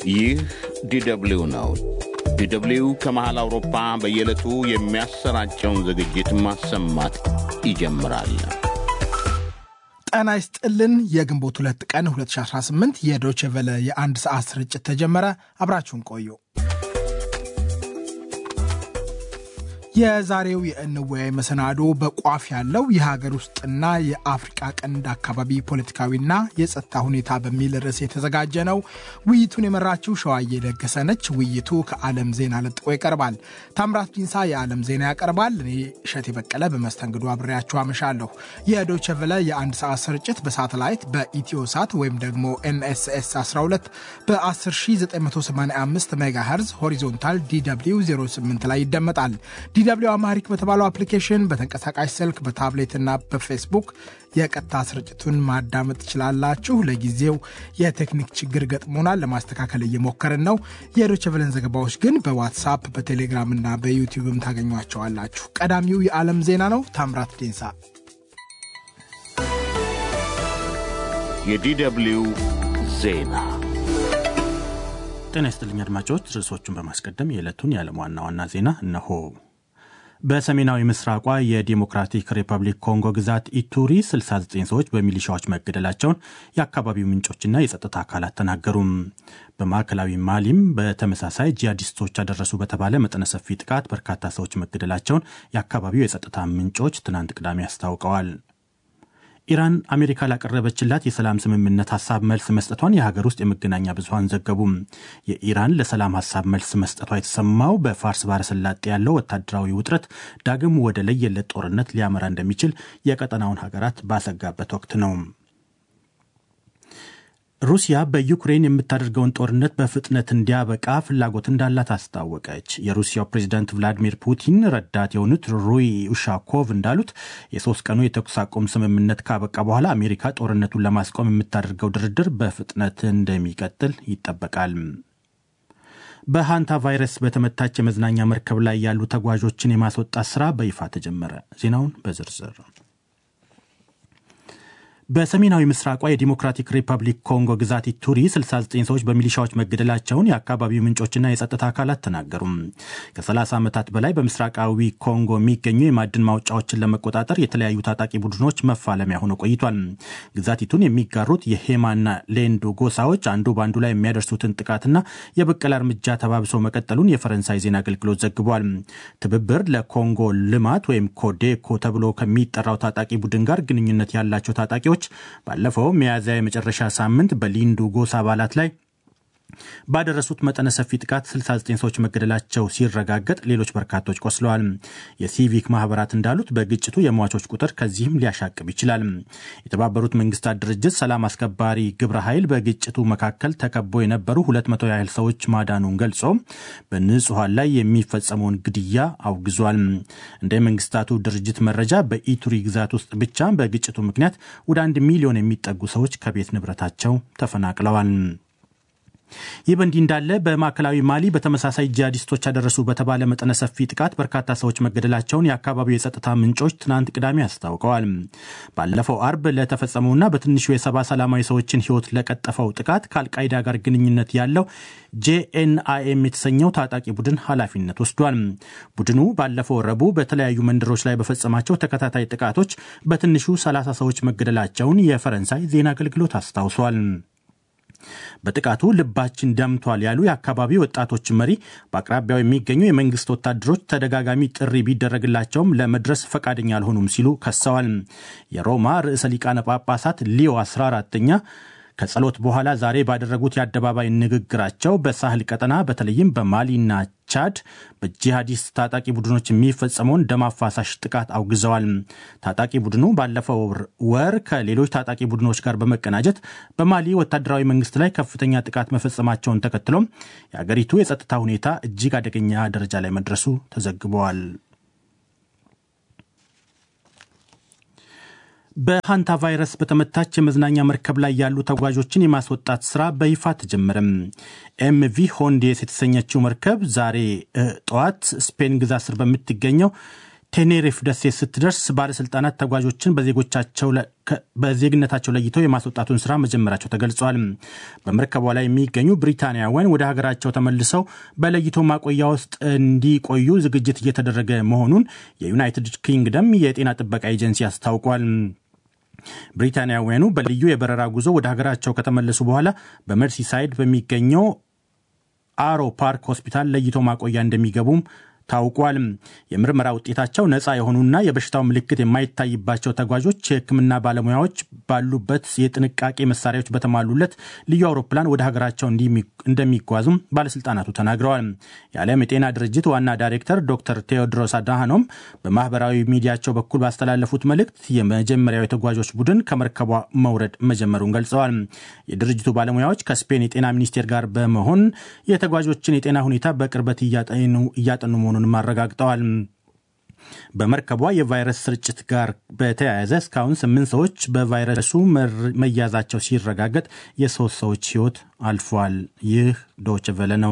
ይህ ዲደብሊው ነው። ዲደብሊው ከመሃል አውሮፓ በየዕለቱ የሚያሰራጨውን ዝግጅት ማሰማት ይጀምራል። ጤና ይስጥልን። የግንቦት ሁለት ቀን 2018 የዶቼ ቨለ የአንድ ሰዓት ስርጭት ተጀመረ። አብራችሁን ቆዩ። የዛሬው የእንወያይ መሰናዶ በቋፍ ያለው የሀገር ውስጥና የአፍሪቃ ቀንድ አካባቢ ፖለቲካዊና የጸጥታ ሁኔታ በሚል ርዕስ የተዘጋጀ ነው። ውይይቱን የመራችው ሸዋዬ ለገሰ ነች። ውይይቱ ከዓለም ዜና ለጥቆ ይቀርባል። ታምራት ዲንሳ የዓለም ዜና ያቀርባል። እኔ እሸት የበቀለ በመስተንግዶ አብሬያችሁ አመሻለሁ። የዶቼ ቨለ የአንድ ሰዓት ስርጭት በሳተላይት በኢትዮ ሳት ወይም ደግሞ ኤንኤስኤስ 12 በ10985 ሜጋሄርዝ ሆሪዞንታል ዲw 08 ላይ ይደመጣል። ዲw አማሪክ በተባለው አፕሊኬሽን በተንቀሳቃሽ ስልክ በታብሌትና በፌስቡክ የቀጥታ ስርጭቱን ማዳመጥ ትችላላችሁ። ለጊዜው የቴክኒክ ችግር ገጥሞናል፣ ለማስተካከል እየሞከርን ነው። የዶቼ ቬለን ዘገባዎች ግን በዋትሳፕ በቴሌግራም እና በዩቲዩብም ታገኟቸዋላችሁ። ቀዳሚው የዓለም ዜና ነው። ታምራት ዴንሳ የዲደብሊው ዜና ጤና ይስጥልኝ አድማጮች። ርዕሶቹን በማስቀደም የዕለቱን የዓለም ዋና ዋና ዜና እነሆ። በሰሜናዊ ምስራቋ የዲሞክራቲክ ሪፐብሊክ ኮንጎ ግዛት ኢቱሪ 69 ሰዎች በሚሊሻዎች መገደላቸውን የአካባቢው ምንጮችና የጸጥታ አካላት ተናገሩም። በማዕከላዊ ማሊም በተመሳሳይ ጂሃዲስቶች አደረሱ በተባለ መጠነ ሰፊ ጥቃት በርካታ ሰዎች መገደላቸውን የአካባቢው የጸጥታ ምንጮች ትናንት ቅዳሜ አስታውቀዋል። ኢራን አሜሪካ ላቀረበችላት የሰላም ስምምነት ሀሳብ መልስ መስጠቷን የሀገር ውስጥ የመገናኛ ብዙኃን ዘገቡም። የኢራን ለሰላም ሀሳብ መልስ መስጠቷ የተሰማው በፋርስ ባሕረ ሰላጤ ያለው ወታደራዊ ውጥረት ዳግም ወደ ለየለት ጦርነት ሊያመራ እንደሚችል የቀጠናውን ሀገራት ባሰጋበት ወቅት ነው። ሩሲያ በዩክሬን የምታደርገውን ጦርነት በፍጥነት እንዲያበቃ ፍላጎት እንዳላት አስታወቀች። የሩሲያው ፕሬዚዳንት ቭላዲሚር ፑቲን ረዳት የሆኑት ሩይ ኡሻኮቭ እንዳሉት የሶስት ቀኑ የተኩስ አቁም ስምምነት ካበቃ በኋላ አሜሪካ ጦርነቱን ለማስቆም የምታደርገው ድርድር በፍጥነት እንደሚቀጥል ይጠበቃል። በሃንታ ቫይረስ በተመታች የመዝናኛ መርከብ ላይ ያሉ ተጓዦችን የማስወጣት ስራ በይፋ ተጀመረ። ዜናውን በዝርዝር በሰሜናዊ ምስራቋ የዲሞክራቲክ ሪፐብሊክ ኮንጎ ግዛት ኢቱሪ 69 ሰዎች በሚሊሻዎች መገደላቸውን የአካባቢው ምንጮችና የጸጥታ አካላት ተናገሩ። ከ30 ዓመታት በላይ በምስራቃዊ ኮንጎ የሚገኙ የማዕድን ማውጫዎችን ለመቆጣጠር የተለያዩ ታጣቂ ቡድኖች መፋለሚያ ሆነው ቆይቷል። ግዛቲቱን የሚጋሩት የሄማና ሌንዱ ጎሳዎች አንዱ በአንዱ ላይ የሚያደርሱትን ጥቃትና የበቀላ እርምጃ ተባብሶ መቀጠሉን የፈረንሳይ ዜና አገልግሎት ዘግቧል። ትብብር ለኮንጎ ልማት ወይም ኮዴኮ ተብሎ ከሚጠራው ታጣቂ ቡድን ጋር ግንኙነት ያላቸው ታጣቂዎች ባለፈው ሚያዝያ የመጨረሻ ሳምንት በሊንዱ ጎሳ አባላት ላይ ባደረሱት መጠነ ሰፊ ጥቃት 69 ሰዎች መገደላቸው ሲረጋገጥ ሌሎች በርካቶች ቆስለዋል። የሲቪክ ማህበራት እንዳሉት በግጭቱ የሟቾች ቁጥር ከዚህም ሊያሻቅብ ይችላል። የተባበሩት መንግስታት ድርጅት ሰላም አስከባሪ ግብረ ኃይል በግጭቱ መካከል ተከቦ የነበሩ 200 ያህል ሰዎች ማዳኑን ገልጾ በንጹሐን ላይ የሚፈጸመውን ግድያ አውግዟል። እንደ መንግስታቱ ድርጅት መረጃ በኢቱሪ ግዛት ውስጥ ብቻ በግጭቱ ምክንያት ወደ አንድ ሚሊዮን የሚጠጉ ሰዎች ከቤት ንብረታቸው ተፈናቅለዋል። ይህ በእንዲህ እንዳለ በማዕከላዊ ማሊ በተመሳሳይ ጂሃዲስቶች ያደረሱ በተባለ መጠነ ሰፊ ጥቃት በርካታ ሰዎች መገደላቸውን የአካባቢው የጸጥታ ምንጮች ትናንት ቅዳሜ አስታውቀዋል። ባለፈው አርብ ለተፈጸመውና በትንሹ የሰባ ሰላማዊ ሰዎችን ሕይወት ለቀጠፈው ጥቃት ከአልቃይዳ ጋር ግንኙነት ያለው ጄኤንአይኤም የተሰኘው ታጣቂ ቡድን ኃላፊነት ወስዷል። ቡድኑ ባለፈው ረቡዕ በተለያዩ መንደሮች ላይ በፈጸማቸው ተከታታይ ጥቃቶች በትንሹ 30 ሰዎች መገደላቸውን የፈረንሳይ ዜና አገልግሎት አስታውሷል። በጥቃቱ ልባችን ደምቷል ያሉ የአካባቢው ወጣቶች መሪ በአቅራቢያው የሚገኙ የመንግስት ወታደሮች ተደጋጋሚ ጥሪ ቢደረግላቸውም ለመድረስ ፈቃደኛ አልሆኑም ሲሉ ከሰዋል። የሮማ ርዕሰ ሊቃነ ጳጳሳት ሊዮ 14ኛ ከጸሎት በኋላ ዛሬ ባደረጉት የአደባባይ ንግግራቸው በሳህል ቀጠና በተለይም በማሊና ቻድ በጂሃዲስት ታጣቂ ቡድኖች የሚፈጸመውን ደም አፋሳሽ ጥቃት አውግዘዋል። ታጣቂ ቡድኑ ባለፈው ወር ከሌሎች ታጣቂ ቡድኖች ጋር በመቀናጀት በማሊ ወታደራዊ መንግስት ላይ ከፍተኛ ጥቃት መፈጸማቸውን ተከትሎም የአገሪቱ የጸጥታ ሁኔታ እጅግ አደገኛ ደረጃ ላይ መድረሱ ተዘግበዋል። በሃንታ ቫይረስ በተመታች የመዝናኛ መርከብ ላይ ያሉ ተጓዦችን የማስወጣት ስራ በይፋ ተጀመረም። ኤምቪ ሆንዴስ የተሰኘችው መርከብ ዛሬ ጠዋት ስፔን ግዛት ስር በምትገኘው ቴኔሪፍ ደሴት ስትደርስ ባለስልጣናት ተጓዦችን በዜግነታቸው ለይተው የማስወጣቱን ስራ መጀመራቸው ተገልጿል። በመርከቧ ላይ የሚገኙ ብሪታንያውያን ወደ ሀገራቸው ተመልሰው በለይቶ ማቆያ ውስጥ እንዲቆዩ ዝግጅት እየተደረገ መሆኑን የዩናይትድ ኪንግደም የጤና ጥበቃ ኤጀንሲ አስታውቋል። ብሪታንያውያኑ በልዩ የበረራ ጉዞ ወደ ሀገራቸው ከተመለሱ በኋላ በመርሲሳይድ በሚገኘው አሮ ፓርክ ሆስፒታል ለይቶ ማቆያ እንደሚገቡም ታውቋል። የምርመራ ውጤታቸው ነፃ የሆኑና የበሽታው ምልክት የማይታይባቸው ተጓዦች የሕክምና ባለሙያዎች ባሉበት የጥንቃቄ መሳሪያዎች በተሟሉለት ልዩ አውሮፕላን ወደ ሀገራቸው እንደሚጓዙም ባለስልጣናቱ ተናግረዋል። የዓለም የጤና ድርጅት ዋና ዳይሬክተር ዶክተር ቴዎድሮስ አድሃኖም በማህበራዊ ሚዲያቸው በኩል ባስተላለፉት መልእክት የመጀመሪያው የተጓዦች ቡድን ከመርከቧ መውረድ መጀመሩን ገልጸዋል። የድርጅቱ ባለሙያዎች ከስፔን የጤና ሚኒስቴር ጋር በመሆን የተጓዦችን የጤና ሁኔታ በቅርበት እያጠኑ መሆኑን መሆኑንም አረጋግጠዋል። በመርከቧ የቫይረስ ስርጭት ጋር በተያያዘ እስካሁን ስምንት ሰዎች በቫይረሱ መያዛቸው ሲረጋገጥ የሶስት ሰዎች ሕይወት አልፏል። ይህ ዶች ቨለ ነው።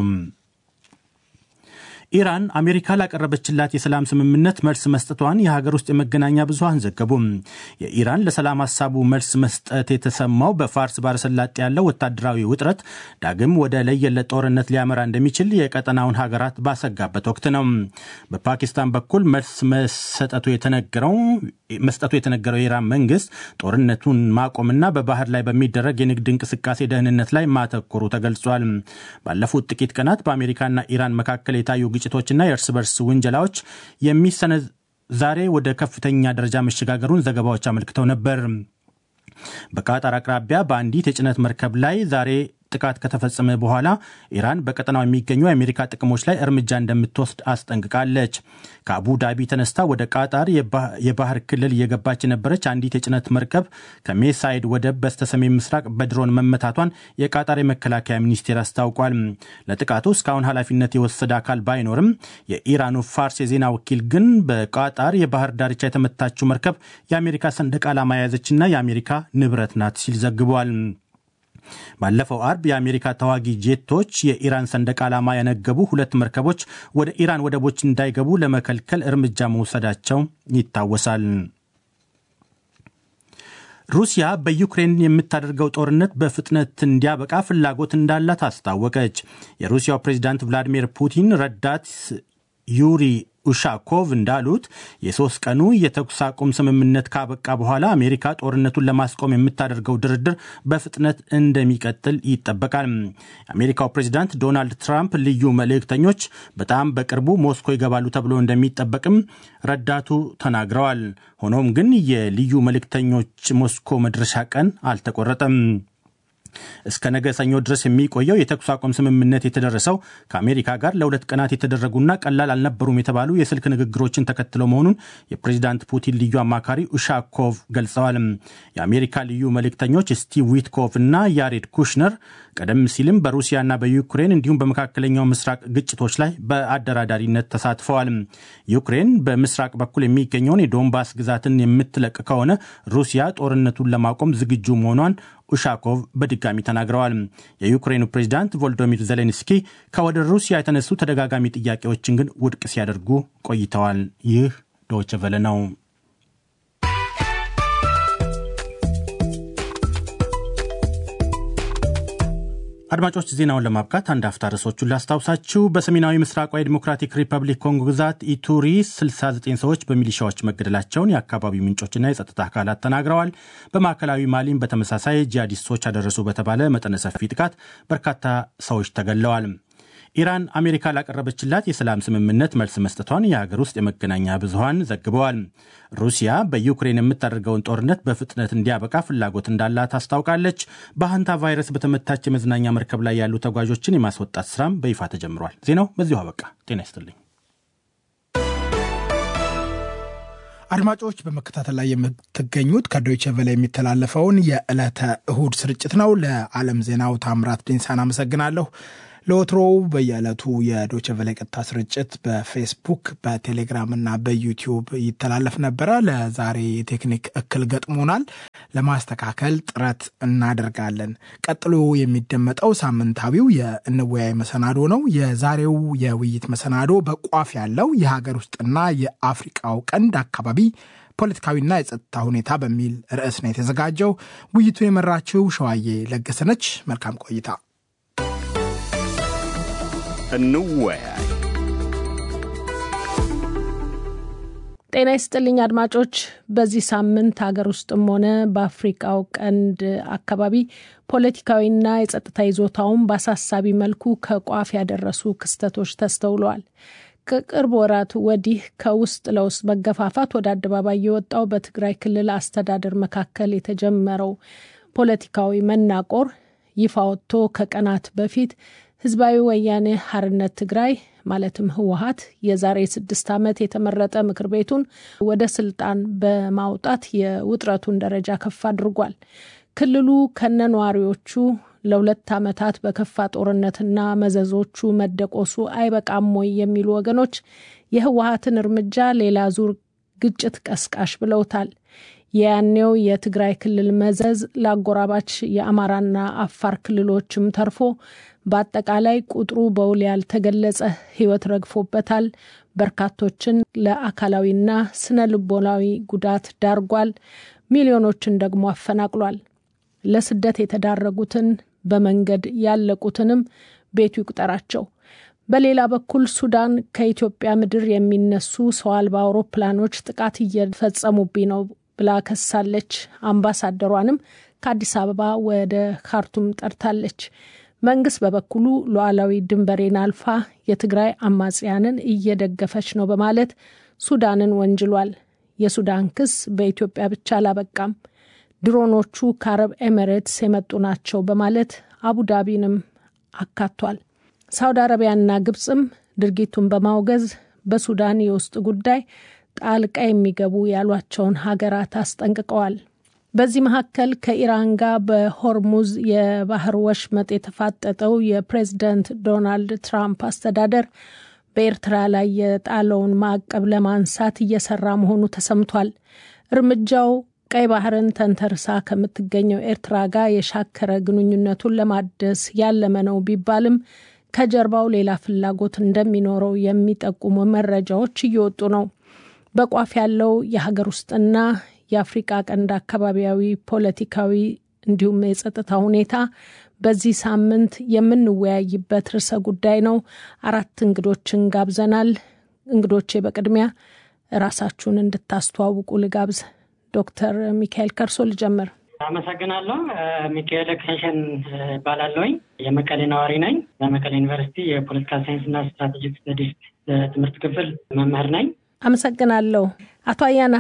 ኢራን አሜሪካ ላቀረበችላት የሰላም ስምምነት መልስ መስጠቷን የሀገር ውስጥ የመገናኛ ብዙኃን ዘገቡም። የኢራን ለሰላም ሀሳቡ መልስ መስጠት የተሰማው በፋርስ ባለሰላጤ ያለው ወታደራዊ ውጥረት ዳግም ወደ ለየለት ጦርነት ሊያመራ እንደሚችል የቀጠናውን ሀገራት ባሰጋበት ወቅት ነው። በፓኪስታን በኩል መልስ መሰጠቱ የተነገረው መስጠቱ የተነገረው የኢራን መንግስት ጦርነቱን ማቆምና በባህር ላይ በሚደረግ የንግድ እንቅስቃሴ ደህንነት ላይ ማተኮሩ ተገልጿል። ባለፉት ጥቂት ቀናት በአሜሪካና ኢራን መካከል የታዩ ግጭቶችና የእርስ በርስ ውንጀላዎች የሚሰነዝ ዛሬ ወደ ከፍተኛ ደረጃ መሸጋገሩን ዘገባዎች አመልክተው ነበር። በቃጣር አቅራቢያ በአንዲት የጭነት መርከብ ላይ ዛሬ ጥቃት ከተፈጸመ በኋላ ኢራን በቀጠናው የሚገኙ የአሜሪካ ጥቅሞች ላይ እርምጃ እንደምትወስድ አስጠንቅቃለች። ከአቡ ዳቢ ተነስታ ወደ ቃጣር የባህር ክልል እየገባች የነበረች አንዲት የጭነት መርከብ ከሜሳይድ ወደብ በስተሰሜን ምስራቅ በድሮን መመታቷን የቃጣር የመከላከያ ሚኒስቴር አስታውቋል። ለጥቃቱ እስካሁን ኃላፊነት የወሰደ አካል ባይኖርም የኢራኑ ፋርስ የዜና ወኪል ግን በቃጣር የባህር ዳርቻ የተመታችው መርከብ የአሜሪካ ሰንደቅ ዓላማ የያዘችና የአሜሪካ ንብረት ናት ሲል ዘግቧል። ባለፈው አርብ የአሜሪካ ተዋጊ ጄቶች የኢራን ሰንደቅ ዓላማ ያነገቡ ሁለት መርከቦች ወደ ኢራን ወደቦች እንዳይገቡ ለመከልከል እርምጃ መውሰዳቸው ይታወሳል። ሩሲያ በዩክሬን የምታደርገው ጦርነት በፍጥነት እንዲያበቃ ፍላጎት እንዳላት አስታወቀች። የሩሲያው ፕሬዚዳንት ቭላዲሚር ፑቲን ረዳት ዩሪ ኡሻኮቭ እንዳሉት የሶስት ቀኑ የተኩስ አቁም ስምምነት ካበቃ በኋላ አሜሪካ ጦርነቱን ለማስቆም የምታደርገው ድርድር በፍጥነት እንደሚቀጥል ይጠበቃል። የአሜሪካው ፕሬዚዳንት ዶናልድ ትራምፕ ልዩ መልእክተኞች በጣም በቅርቡ ሞስኮ ይገባሉ ተብሎ እንደሚጠበቅም ረዳቱ ተናግረዋል። ሆኖም ግን የልዩ መልእክተኞች ሞስኮ መድረሻ ቀን አልተቆረጠም። እስከ ነገ ሰኞ ድረስ የሚቆየው የተኩስ አቁም ስምምነት የተደረሰው ከአሜሪካ ጋር ለሁለት ቀናት የተደረጉና ቀላል አልነበሩም የተባሉ የስልክ ንግግሮችን ተከትለው መሆኑን የፕሬዚዳንት ፑቲን ልዩ አማካሪ ኡሻኮቭ ገልጸዋል። የአሜሪካ ልዩ መልእክተኞች ስቲቭ ዊትኮቭ እና ያሬድ ኩሽነር ቀደም ሲልም በሩሲያና በዩክሬን እንዲሁም በመካከለኛው ምስራቅ ግጭቶች ላይ በአደራዳሪነት ተሳትፈዋል። ዩክሬን በምስራቅ በኩል የሚገኘውን የዶንባስ ግዛትን የምትለቅ ከሆነ ሩሲያ ጦርነቱን ለማቆም ዝግጁ መሆኗን ኡሻኮቭ በድጋሚ ተናግረዋል። የዩክሬኑ ፕሬዚዳንት ቮልዶሚር ዜሌንስኪ ከወደ ሩሲያ የተነሱ ተደጋጋሚ ጥያቄዎችን ግን ውድቅ ሲያደርጉ ቆይተዋል። ይህ ዶይቼ ቬለ ነው። አድማጮች ዜናውን ለማብቃት አንድ አፍታ ርዕሶቹን ላስታውሳችሁ። በሰሜናዊ ምስራቋ የዲሞክራቲክ ሪፐብሊክ ኮንጎ ግዛት ኢቱሪ 69 ሰዎች በሚሊሻዎች መገደላቸውን የአካባቢው ምንጮችና የጸጥታ አካላት ተናግረዋል። በማዕከላዊ ማሊም በተመሳሳይ ጂሃዲስቶች አደረሱ በተባለ መጠነ ሰፊ ጥቃት በርካታ ሰዎች ተገድለዋል። ኢራን አሜሪካ ላቀረበችላት የሰላም ስምምነት መልስ መስጠቷን የሀገር ውስጥ የመገናኛ ብዙኃን ዘግበዋል። ሩሲያ በዩክሬን የምታደርገውን ጦርነት በፍጥነት እንዲያበቃ ፍላጎት እንዳላት አስታውቃለች። በሃንታ ቫይረስ በተመታች የመዝናኛ መርከብ ላይ ያሉ ተጓዦችን የማስወጣት ስራም በይፋ ተጀምሯል። ዜናው በዚሁ አበቃ። ጤና ይስጥልኝ። አድማጮች በመከታተል ላይ የምትገኙት ከዶይቼ ቬለ የሚተላለፈውን የዕለተ እሁድ ስርጭት ነው። ለዓለም ዜናው ታምራት ዲንሳን አመሰግናለሁ። ለወትሮው በየዕለቱ የዶቸቨለ ቀጥታ ስርጭት በፌስቡክ በቴሌግራም እና በዩቲዩብ ይተላለፍ ነበረ። ለዛሬ የቴክኒክ እክል ገጥሞናል። ለማስተካከል ጥረት እናደርጋለን። ቀጥሎ የሚደመጠው ሳምንታዊው የእንወያይ መሰናዶ ነው። የዛሬው የውይይት መሰናዶ በቋፍ ያለው የሀገር ውስጥና የአፍሪቃው ቀንድ አካባቢ ፖለቲካዊና የጸጥታ ሁኔታ በሚል ርዕስ ነው የተዘጋጀው። ውይይቱን የመራችው ሸዋዬ ለገሰነች። መልካም ቆይታ። እንወያይ። ጤና ይስጥልኝ አድማጮች። በዚህ ሳምንት ሀገር ውስጥም ሆነ በአፍሪቃው ቀንድ አካባቢ ፖለቲካዊና የጸጥታ ይዞታውን በአሳሳቢ መልኩ ከቋፍ ያደረሱ ክስተቶች ተስተውለዋል። ከቅርብ ወራት ወዲህ ከውስጥ ለውስጥ መገፋፋት ወደ አደባባይ የወጣው በትግራይ ክልል አስተዳደር መካከል የተጀመረው ፖለቲካዊ መናቆር ይፋ ወጥቶ ከቀናት በፊት ህዝባዊ ወያኔ ሀርነት ትግራይ ማለትም ህወሀት የዛሬ ስድስት ዓመት የተመረጠ ምክር ቤቱን ወደ ስልጣን በማውጣት የውጥረቱን ደረጃ ከፍ አድርጓል። ክልሉ ከነ ነዋሪዎቹ ለሁለት ዓመታት በከፋ ጦርነትና መዘዞቹ መደቆሱ አይበቃም ወይ የሚሉ ወገኖች የህወሀትን እርምጃ ሌላ ዙር ግጭት ቀስቃሽ ብለውታል። የያኔው የትግራይ ክልል መዘዝ ለአጎራባች የአማራና አፋር ክልሎችም ተርፎ በአጠቃላይ ቁጥሩ በውል ያልተገለጸ ህይወት ረግፎበታል። በርካቶችን ለአካላዊና ስነ ልቦናዊ ጉዳት ዳርጓል። ሚሊዮኖችን ደግሞ አፈናቅሏል። ለስደት የተዳረጉትን በመንገድ ያለቁትንም ቤቱ ይቁጠራቸው። በሌላ በኩል ሱዳን ከኢትዮጵያ ምድር የሚነሱ ሰው አልባ አውሮፕላኖች ጥቃት እየፈጸሙብኝ ነው ብላ ከሳለች። አምባሳደሯንም ከአዲስ አበባ ወደ ካርቱም ጠርታለች። መንግስት በበኩሉ ሉዓላዊ ድንበሬን አልፋ የትግራይ አማጽያንን እየደገፈች ነው በማለት ሱዳንን ወንጅሏል። የሱዳን ክስ በኢትዮጵያ ብቻ አላበቃም። ድሮኖቹ ከአረብ ኤሚሬትስ የመጡ ናቸው በማለት አቡዳቢንም አካቷል። ሳውዲ አረቢያና ግብፅም ድርጊቱን በማውገዝ በሱዳን የውስጥ ጉዳይ ጣልቃ የሚገቡ ያሏቸውን ሀገራት አስጠንቅቀዋል። በዚህ መካከል ከኢራን ጋር በሆርሙዝ የባህር ወሽመጥ የተፋጠጠው የፕሬዝደንት ዶናልድ ትራምፕ አስተዳደር በኤርትራ ላይ የጣለውን ማዕቀብ ለማንሳት እየሰራ መሆኑ ተሰምቷል። እርምጃው ቀይ ባህርን ተንተርሳ ከምትገኘው ኤርትራ ጋር የሻከረ ግንኙነቱን ለማደስ ያለመ ነው ቢባልም ከጀርባው ሌላ ፍላጎት እንደሚኖረው የሚጠቁሙ መረጃዎች እየወጡ ነው። በቋፍ ያለው የሀገር ውስጥና የአፍሪቃ ቀንድ አካባቢያዊ ፖለቲካዊ እንዲሁም የጸጥታ ሁኔታ በዚህ ሳምንት የምንወያይበት ርዕሰ ጉዳይ ነው። አራት እንግዶችን ጋብዘናል። እንግዶቼ በቅድሚያ ራሳችሁን እንድታስተዋውቁ ልጋብዝ። ዶክተር ሚካኤል ከርሶ ልጀምር። አመሰግናለሁ። ሚካኤል ክሸን እባላለሁኝ። የመቀሌ ነዋሪ ነኝ። በመቀሌ ዩኒቨርሲቲ የፖለቲካል ሳይንስና ስትራቴጂክ ስተዲስ ትምህርት ክፍል መምህር ነኝ። አመሰግናለሁ። አቶ አያና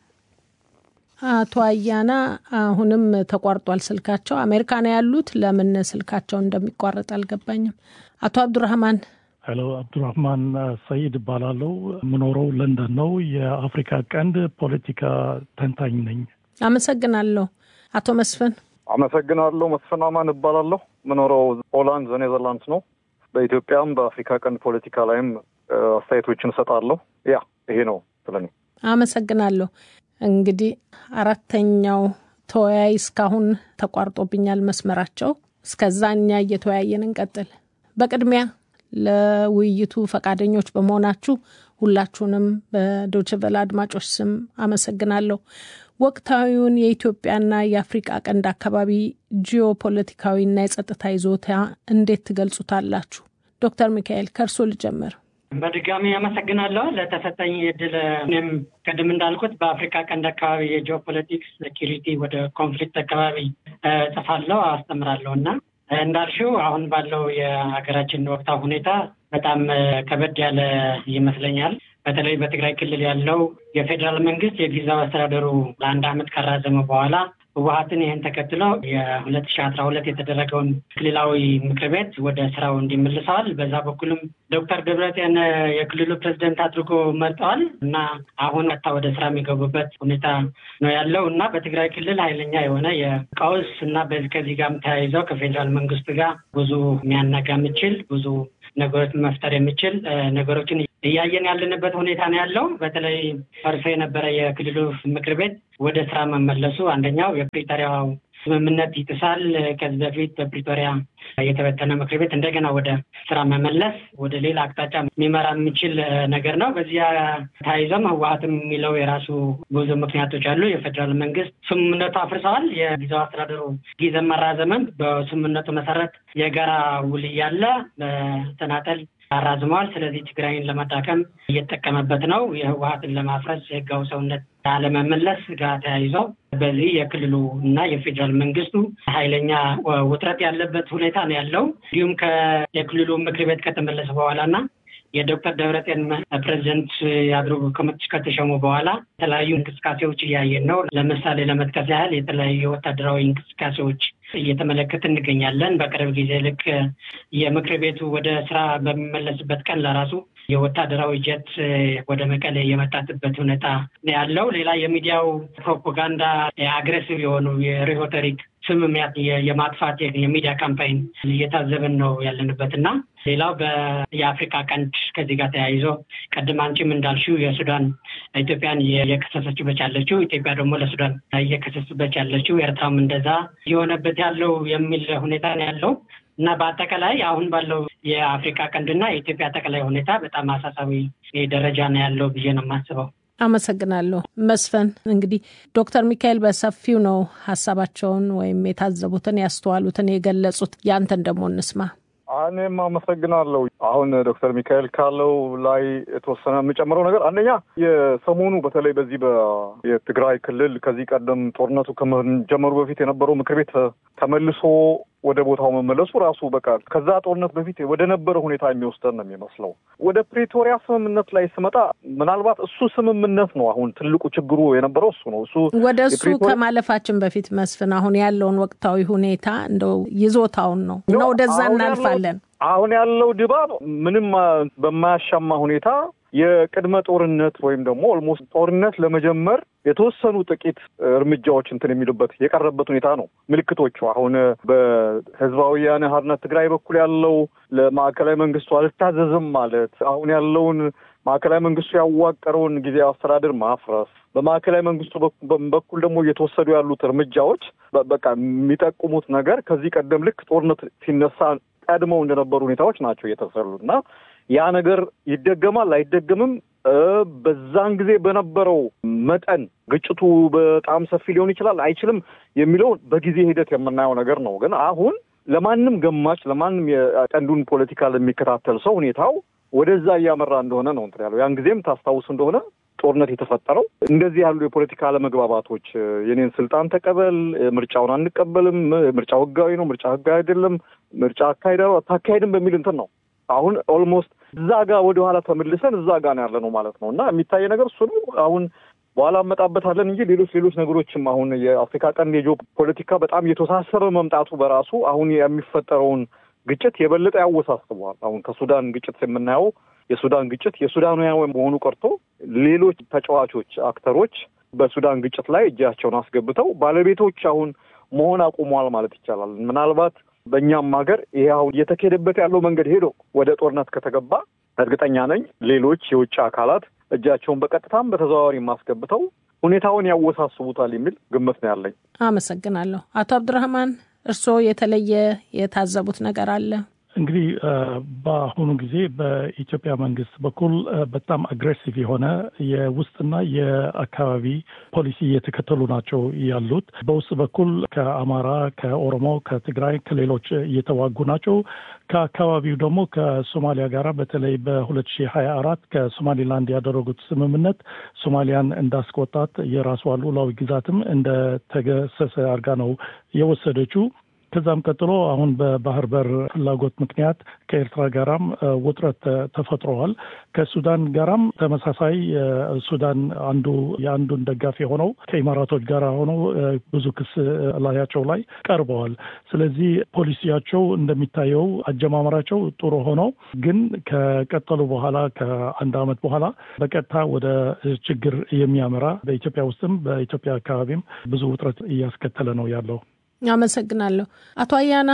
አቶ አያና አሁንም ተቋርጧል ስልካቸው። አሜሪካ ነው ያሉት። ለምን ስልካቸው እንደሚቋረጥ አልገባኝም። አቶ አብዱራህማን ሄሎ፣ አብዱራህማን ሰይድ እባላለሁ። የምኖረው ለንደን ነው። የአፍሪካ ቀንድ ፖለቲካ ተንታኝ ነኝ። አመሰግናለሁ። አቶ መስፍን አመሰግናለሁ። መስፍን አማን እባላለሁ። የምኖረው ሆላንድ ኔዘርላንድስ ነው። በኢትዮጵያም በአፍሪካ ቀንድ ፖለቲካ ላይም አስተያየቶችን እሰጣለሁ። ያ ይሄ ነው ስለኔ። አመሰግናለሁ። እንግዲህ አራተኛው ተወያይ እስካሁን ተቋርጦብኛል መስመራቸው። እስከዛ እኛ እየተወያየን እንቀጥል። በቅድሚያ ለውይይቱ ፈቃደኞች በመሆናችሁ ሁላችሁንም በዶችቨለ አድማጮች ስም አመሰግናለሁ። ወቅታዊውን የኢትዮጵያና የአፍሪቃ ቀንድ አካባቢ ጂኦፖለቲካዊና የጸጥታ ይዞታ እንዴት ትገልጹታላችሁ? ዶክተር ሚካኤል ከእርሶ ልጀምር። በድጋሚ አመሰግናለሁ ለተሰጠኝ እድል። እኔም ቅድም እንዳልኩት በአፍሪካ ቀንድ አካባቢ የጂኦፖለቲክስ ሴኪሪቲ ወደ ኮንፍሊክት አካባቢ ጽፋለሁ፣ አስተምራለሁ እና እንዳልሽው አሁን ባለው የሀገራችን ወቅታዊ ሁኔታ በጣም ከበድ ያለ ይመስለኛል። በተለይ በትግራይ ክልል ያለው የፌዴራል መንግስት የጊዜያዊ አስተዳደሩ ለአንድ ዓመት ካራዘመ በኋላ ህወሀትን ይህን ተከትሎ የሁለት ሺ አስራ ሁለት የተደረገውን ክልላዊ ምክር ቤት ወደ ስራው እንዲመልሰዋል። በዛ በኩልም ዶክተር ደብረጽዮን የክልሉ ፕሬዚደንት አድርጎ መርጠዋል እና አሁን ቀጥታ ወደ ስራ የሚገቡበት ሁኔታ ነው ያለው እና በትግራይ ክልል ኃይለኛ የሆነ የቀውስ እና ከዚህ ጋርም ተያይዘው ከፌዴራል መንግስት ጋር ብዙ የሚያናጋ የሚችል ብዙ ነገሮች መፍጠር የሚችል ነገሮችን እያየን ያለንበት ሁኔታ ነው ያለው። በተለይ ፈርሶ የነበረ የክልሉ ምክር ቤት ወደ ስራ መመለሱ አንደኛው የፕሪቶሪያው ስምምነት ይጥሳል። ከዚህ በፊት በፕሪቶሪያ የተበተነ ምክር ቤት እንደገና ወደ ስራ መመለስ ወደ ሌላ አቅጣጫ የሚመራ የሚችል ነገር ነው። በዚያ ተያይዘም ህወሀትም የሚለው የራሱ ብዙ ምክንያቶች አሉ። የፌዴራል መንግስት ስምምነቱ አፍርሰዋል። የጊዜው አስተዳደሩ ጊዜ መራዘምም በስምምነቱ መሰረት የጋራ ውል እያለ በተናጠል አራዝመዋል። ስለዚህ ትግራይን ለማዳከም እየተጠቀመበት ነው። የህወሀትን ለማፍረስ የህጋዊ ሰውነት አለመመለስ ጋር ተያይዞ በዚህ የክልሉ እና የፌዴራል መንግስቱ ኃይለኛ ውጥረት ያለበት ሁኔታ ነው ያለው። እንዲሁም የክልሉ ምክር ቤት ከተመለሰ በኋላ እና የዶክተር ደብረጽዮን ፕሬዚደንት አድርጎ ከተሸሙ በኋላ የተለያዩ እንቅስቃሴዎች እያየን ነው። ለምሳሌ ለመጥቀስ ያህል የተለያዩ ወታደራዊ እንቅስቃሴዎች እየተመለከት እንገኛለን። በቅርብ ጊዜ ልክ የምክር ቤቱ ወደ ስራ በሚመለስበት ቀን ለራሱ የወታደራዊ ጀት ወደ መቀሌ የመጣትበት ሁኔታ ነው ያለው። ሌላ የሚዲያው ፕሮፓጋንዳ አግሬሲቭ የሆኑ የሪሆተሪክ ስምምያት የማጥፋት የሚዲያ ካምፓይን እየታዘብን ነው ያለንበት እና ሌላው የአፍሪካ ቀንድ ከዚህ ጋር ተያይዞ ቀድም አንቺም እንዳልሽው የሱዳን ኢትዮጵያን እየከሰሰችበት ያለችው ኢትዮጵያ ደግሞ ለሱዳን እየከሰሰችበት ያለችው ኤርትራም እንደዛ የሆነበት ያለው የሚል ሁኔታ ነው ያለው እና በአጠቃላይ አሁን ባለው የአፍሪካ ቀንድና የኢትዮጵያ አጠቃላይ ሁኔታ በጣም አሳሳቢ ደረጃ ነው ያለው ብዬ ነው የማስበው። አመሰግናለሁ መስፍን። እንግዲህ ዶክተር ሚካኤል በሰፊው ነው ሀሳባቸውን ወይም የታዘቡትን ያስተዋሉትን የገለጹት። ያንተን ደግሞ እንስማ። እኔም አመሰግናለሁ። አሁን ዶክተር ሚካኤል ካለው ላይ የተወሰነ የምጨምረው ነገር አንደኛ የሰሞኑ በተለይ በዚህ የትግራይ ክልል ከዚህ ቀደም ጦርነቱ ከመጀመሩ በፊት የነበረው ምክር ቤት ተመልሶ ወደ ቦታው መመለሱ ራሱ በቃ ከዛ ጦርነት በፊት ወደ ነበረ ሁኔታ የሚወስደን ነው የሚመስለው። ወደ ፕሪቶሪያ ስምምነት ላይ ስመጣ ምናልባት እሱ ስምምነት ነው አሁን ትልቁ ችግሩ የነበረው እሱ ነው። እሱ ወደ እሱ ከማለፋችን በፊት መስፍን፣ አሁን ያለውን ወቅታዊ ሁኔታ እንደው ይዞታውን ነው እና ወደዛ እናልፋለን። አሁን ያለው ድባብ ምንም በማያሻማ ሁኔታ የቅድመ ጦርነት ወይም ደግሞ ኦልሞስት ጦርነት ለመጀመር የተወሰኑ ጥቂት እርምጃዎች እንትን የሚሉበት የቀረበት ሁኔታ ነው። ምልክቶቹ አሁን በህዝባዊ ወያነ ሓርነት ትግራይ በኩል ያለው ለማዕከላዊ መንግስቱ አልታዘዝም ማለት አሁን ያለውን ማዕከላዊ መንግስቱ ያዋቀረውን ጊዜያዊ አስተዳደር ማፍረስ በማዕከላዊ መንግስቱ በኩል ደግሞ እየተወሰዱ ያሉት እርምጃዎች በቃ የሚጠቁሙት ነገር ከዚህ ቀደም ልክ ጦርነት ሲነሳ ቀድመው እንደነበሩ ሁኔታዎች ናቸው እየተሰሉት እና ያ ነገር ይደገማል አይደገምም፣ በዛን ጊዜ በነበረው መጠን ግጭቱ በጣም ሰፊ ሊሆን ይችላል አይችልም የሚለውን በጊዜ ሂደት የምናየው ነገር ነው። ግን አሁን ለማንም ገማች ለማንም የቀንዱን ፖለቲካ ለሚከታተል ሰው ሁኔታው ወደዛ እያመራ እንደሆነ ነው እንትን ያለው። ያን ጊዜም ታስታውስ እንደሆነ ጦርነት የተፈጠረው እንደዚህ ያሉ የፖለቲካ አለመግባባቶች የኔን ስልጣን ተቀበል፣ ምርጫውን አንቀበልም፣ ምርጫው ህጋዊ ነው፣ ምርጫ ህጋዊ አይደለም፣ ምርጫ አካሄዳ አታካሄድም በሚል እንትን ነው። አሁን ኦልሞስት እዛ ጋር ወደኋላ ተመልሰን እዛ ጋር ነው ያለ ነው ማለት ነው እና የሚታይ ነገር እሱ ነው። አሁን በኋላ እመጣበታለን እንጂ ሌሎች ሌሎች ነገሮችም አሁን የአፍሪካ ቀንድ የጂኦ ፖለቲካ በጣም የተወሳሰበ መምጣቱ በራሱ አሁን የሚፈጠረውን ግጭት የበለጠ ያወሳስበዋል። አሁን ከሱዳን ግጭት የምናየው የሱዳን ግጭት የሱዳናውያን መሆኑ ቀርቶ ሌሎች ተጫዋቾች አክተሮች በሱዳን ግጭት ላይ እጃቸውን አስገብተው ባለቤቶች አሁን መሆን አቁመዋል ማለት ይቻላል። ምናልባት በእኛም ሀገር ይሄ አሁን እየተካሄደበት ያለው መንገድ ሄዶ ወደ ጦርነት ከተገባ እርግጠኛ ነኝ ሌሎች የውጭ አካላት እጃቸውን በቀጥታም በተዘዋዋሪ ማስገብተው ሁኔታውን ያወሳስቡታል የሚል ግምት ነው ያለኝ። አመሰግናለሁ። አቶ አብዱራህማን እርስዎ የተለየ የታዘቡት ነገር አለ? እንግዲህ በአሁኑ ጊዜ በኢትዮጵያ መንግስት በኩል በጣም አግሬሲቭ የሆነ የውስጥና የአካባቢ ፖሊሲ እየተከተሉ ናቸው ያሉት። በውስጥ በኩል ከአማራ፣ ከኦሮሞ፣ ከትግራይ፣ ከሌሎች እየተዋጉ ናቸው። ከአካባቢው ደግሞ ከሶማሊያ ጋር በተለይ በሁለት ሺህ ሀያ አራት ከሶማሌላንድ ያደረጉት ስምምነት ሶማሊያን እንዳስቆጣት የራሷ ሉዓላዊ ግዛትም እንደተገሰሰ አድርጋ ነው የወሰደችው። ከዛም ቀጥሎ አሁን በባህር በር ፍላጎት ምክንያት ከኤርትራ ጋራም ውጥረት ተፈጥረዋል። ከሱዳን ጋራም ተመሳሳይ ሱዳን አንዱ የአንዱን ደጋፊ ሆነው ከኢማራቶች ጋር ሆነው ብዙ ክስ ላያቸው ላይ ቀርበዋል። ስለዚህ ፖሊሲያቸው እንደሚታየው አጀማመራቸው ጥሩ ሆነው ግን ከቀጠሉ በኋላ ከአንድ ዓመት በኋላ በቀጥታ ወደ ችግር የሚያመራ በኢትዮጵያ ውስጥም በኢትዮጵያ አካባቢም ብዙ ውጥረት እያስከተለ ነው ያለው። አመሰግናለሁ። አቶ አያና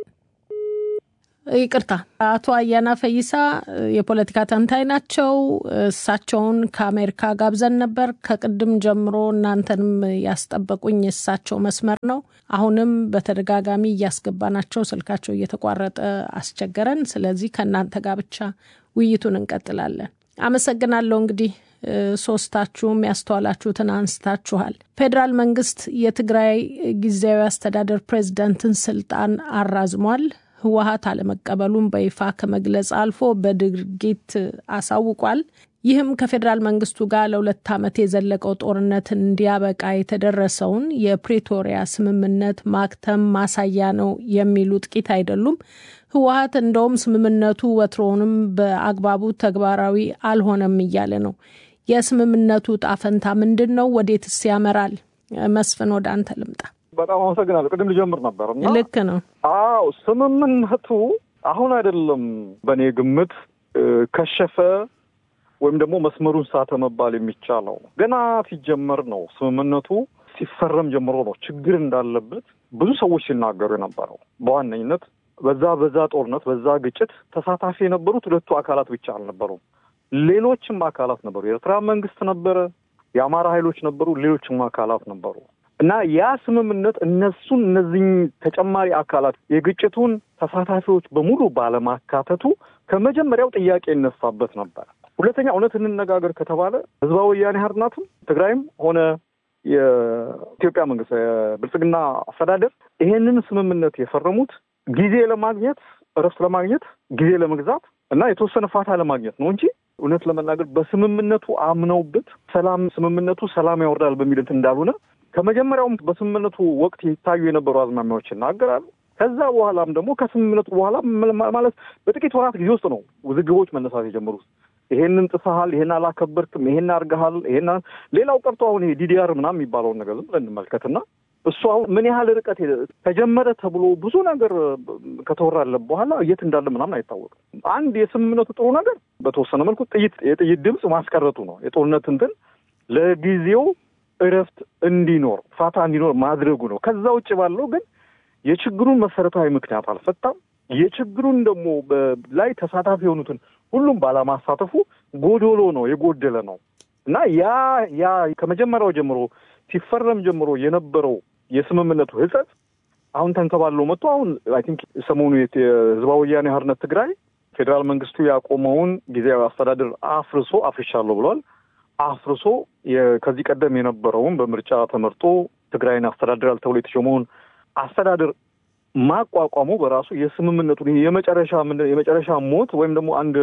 ይቅርታ፣ አቶ አያና ፈይሳ የፖለቲካ ተንታኝ ናቸው። እሳቸውን ከአሜሪካ ጋብዘን ነበር። ከቅድም ጀምሮ እናንተንም ያስጠበቁኝ የእሳቸው መስመር ነው። አሁንም በተደጋጋሚ እያስገባናቸው ስልካቸው እየተቋረጠ አስቸገረን። ስለዚህ ከእናንተ ጋር ብቻ ውይይቱን እንቀጥላለን። አመሰግናለሁ። እንግዲህ ሶስታችሁም ያስተዋላችሁትን አንስታችኋል። ፌዴራል መንግስት የትግራይ ጊዜያዊ አስተዳደር ፕሬዝዳንትን ስልጣን አራዝሟል። ህወሀት አለመቀበሉን በይፋ ከመግለጽ አልፎ በድርጊት አሳውቋል። ይህም ከፌዴራል መንግስቱ ጋር ለሁለት ዓመት የዘለቀው ጦርነት እንዲያበቃ የተደረሰውን የፕሪቶሪያ ስምምነት ማክተም ማሳያ ነው የሚሉ ጥቂት አይደሉም። ህወሀት እንደውም ስምምነቱ ወትሮውንም በአግባቡ ተግባራዊ አልሆነም እያለ ነው። የስምምነቱ ጣፈንታ ምንድን ነው? ወዴትስ ያመራል? መስፍን ወደ አንተ ልምጣ። በጣም አመሰግናለሁ። ቅድም ልጀምር ነበር እና ልክ ነው። አዎ ስምምነቱ አሁን አይደለም በእኔ ግምት ከሸፈ ወይም ደግሞ መስመሩን ሳተ መባል የሚቻለው ገና ሲጀመር ነው። ስምምነቱ ሲፈረም ጀምሮ ነው ችግር እንዳለበት ብዙ ሰዎች ሲናገሩ የነበረው። በዋነኝነት በዛ በዛ ጦርነት በዛ ግጭት ተሳታፊ የነበሩት ሁለቱ አካላት ብቻ አልነበሩም። ሌሎችም አካላት ነበሩ። የኤርትራ መንግስት ነበረ፣ የአማራ ኃይሎች ነበሩ፣ ሌሎችም አካላት ነበሩ እና ያ ስምምነት እነሱን እነዚህ ተጨማሪ አካላት የግጭቱን ተሳታፊዎች በሙሉ ባለማካተቱ ከመጀመሪያው ጥያቄ ይነሳበት ነበር። ሁለተኛ እውነት እንነጋገር ከተባለ ህዝባዊ ወያኔ ሓርነትም ትግራይም ሆነ የኢትዮጵያ መንግስት የብልጽግና አስተዳደር ይሄንን ስምምነት የፈረሙት ጊዜ ለማግኘት እረፍት ለማግኘት ጊዜ ለመግዛት እና የተወሰነ ፋታ ለማግኘት ነው እንጂ እውነት ለመናገር በስምምነቱ አምነውበት ሰላም ስምምነቱ ሰላም ያወርዳል በሚል እንትን እንዳልሆነ ከመጀመሪያውም በስምምነቱ ወቅት ይታዩ የነበሩ አዝማሚያዎች ይናገራሉ። ከዛ በኋላም ደግሞ ከስምምነቱ በኋላ ማለት በጥቂት ወራት ጊዜ ውስጥ ነው ውዝግቦች መነሳት የጀመሩት። ይሄንን ጥሰሃል፣ ይሄን አላከበርክም፣ ይሄን አድርገሃል፣ ይሄን ሌላው ቀርቶ አሁን ይሄ ዲዲአር ምናምን የሚባለውን ነገር ዝም ብለን እንመልከትና እሱ አሁን ምን ያህል ርቀት ተጀመረ ተብሎ ብዙ ነገር ከተወራለት በኋላ የት እንዳለ ምናምን አይታወቅም። አንድ የስምምነቱ ጥሩ ነገር በተወሰነ መልኩ ጥይት የጥይት ድምፅ ማስቀረቱ ነው። የጦርነት እንትን ለጊዜው እረፍት እንዲኖር ፋታ እንዲኖር ማድረጉ ነው። ከዛ ውጭ ባለው ግን የችግሩን መሰረታዊ ምክንያት አልፈታም። የችግሩን ደግሞ ላይ ተሳታፊ የሆኑትን ሁሉም ባለማሳተፉ ጎዶሎ ነው፣ የጎደለ ነው እና ያ ያ ከመጀመሪያው ጀምሮ ሲፈረም ጀምሮ የነበረው የስምምነቱ ህጸት አሁን ተንከባለው መጥቶ አሁን አይ ቲንክ ሰሞኑ የህዝባዊ ወያኔ ሓርነት ትግራይ ፌዴራል መንግስቱ ያቆመውን ጊዜያዊ አስተዳደር አፍርሶ አፍርሻለሁ ብሏል። አፍርሶ ከዚህ ቀደም የነበረውን በምርጫ ተመርጦ ትግራይን አስተዳድራል ተብሎ የተሾመውን አስተዳደር ማቋቋሙ በራሱ የስምምነቱን ይሄ የመጨረሻ የመጨረሻ ሞት ወይም ደግሞ አንድ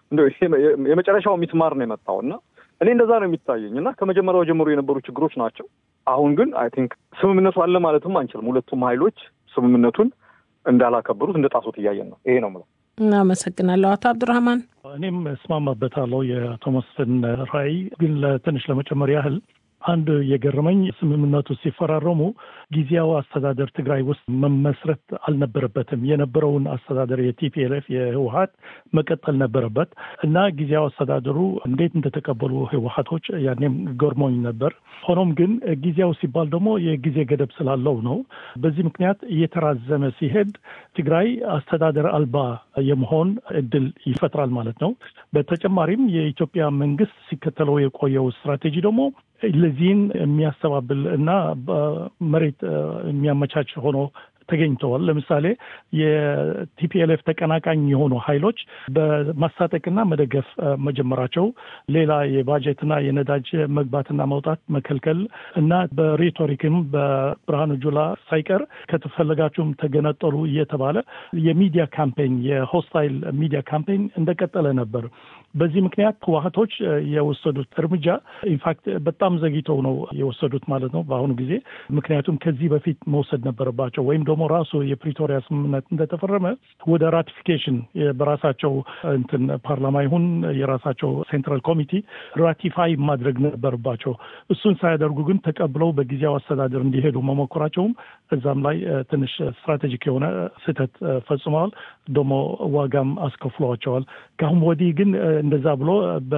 የመጨረሻው ሚስማር ነው የመጣው እና እኔ እንደዛ ነው የሚታየኝ እና ከመጀመሪያው ጀምሮ የነበሩ ችግሮች ናቸው። አሁን ግን አይ ቲንክ ስምምነቱ አለ ማለትም አንችልም። ሁለቱም ኃይሎች ስምምነቱን እንዳላከበሩት እንደ ጣሶት እያየን ነው። ይሄ ነው የምለው። እናመሰግናለሁ አቶ አብዱራህማን። እኔም እስማማበታለሁ የአቶ መስፍን ራዕይ። ግን ለትንሽ ለመጨመር ያህል አንድ የገረመኝ ስምምነቱ ሲፈራረሙ ጊዜያዊ አስተዳደር ትግራይ ውስጥ መመስረት አልነበረበትም። የነበረውን አስተዳደር የቲፒኤልኤፍ የህወሀት መቀጠል ነበረበት እና ጊዜያዊ አስተዳደሩ እንዴት እንደተቀበሉ ህወሀቶች ያኔም ገርሞኝ ነበር። ሆኖም ግን ጊዜያዊ ሲባል ደግሞ የጊዜ ገደብ ስላለው ነው። በዚህ ምክንያት እየተራዘመ ሲሄድ ትግራይ አስተዳደር አልባ የመሆን እድል ይፈጥራል ማለት ነው። በተጨማሪም የኢትዮጵያ መንግስት ሲከተለው የቆየው ስትራቴጂ ደግሞ ለዚህን የሚያስተባብል እና መሬት የሚያመቻች ሆኖ ተገኝተዋል። ለምሳሌ የቲፒኤልኤፍ ተቀናቃኝ የሆኑ ኃይሎች በማስታጠቅና መደገፍ መጀመራቸው፣ ሌላ የባጀትና የነዳጅ መግባትና መውጣት መከልከል እና በሬቶሪክም በብርሃኑ ጁላ ሳይቀር ከተፈለጋችሁም ተገነጠሉ እየተባለ የሚዲያ ካምፔኝ የሆስታይል ሚዲያ ካምፔኝ እንደቀጠለ ነበር። በዚህ ምክንያት ህወሀቶች የወሰዱት እርምጃ ኢንፋክት በጣም ዘግይተው ነው የወሰዱት ማለት ነው በአሁኑ ጊዜ። ምክንያቱም ከዚህ በፊት መውሰድ ነበረባቸው ወይም ደግሞ ደግሞ ራሱ የፕሪቶሪያ ስምምነት እንደተፈረመ ወደ ራቲፊኬሽን በራሳቸው እንትን ፓርላማ ይሁን የራሳቸው ሴንትራል ኮሚቲ ራቲፋይ ማድረግ ነበረባቸው። እሱን ሳያደርጉ ግን ተቀብለው በጊዜያዊ አስተዳደር እንዲሄዱ መሞከራቸውም እዛም ላይ ትንሽ ስትራቴጂክ የሆነ ስህተት ፈጽመዋል። ደግሞ ዋጋም አስከፍሏቸዋል። ከአሁን ወዲህ ግን እንደዛ ብሎ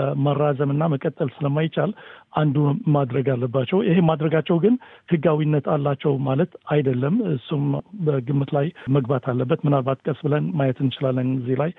በመራዘምና መቀጠል ስለማይቻል አንዱ ማድረግ አለባቸው። ይሄ ማድረጋቸው ግን ህጋዊነት አላቸው ማለት አይደለም። እሱም በግምት ላይ መግባት አለበት። ምናልባት ቀስ ብለን ማየት እንችላለን። እዚህ ላይ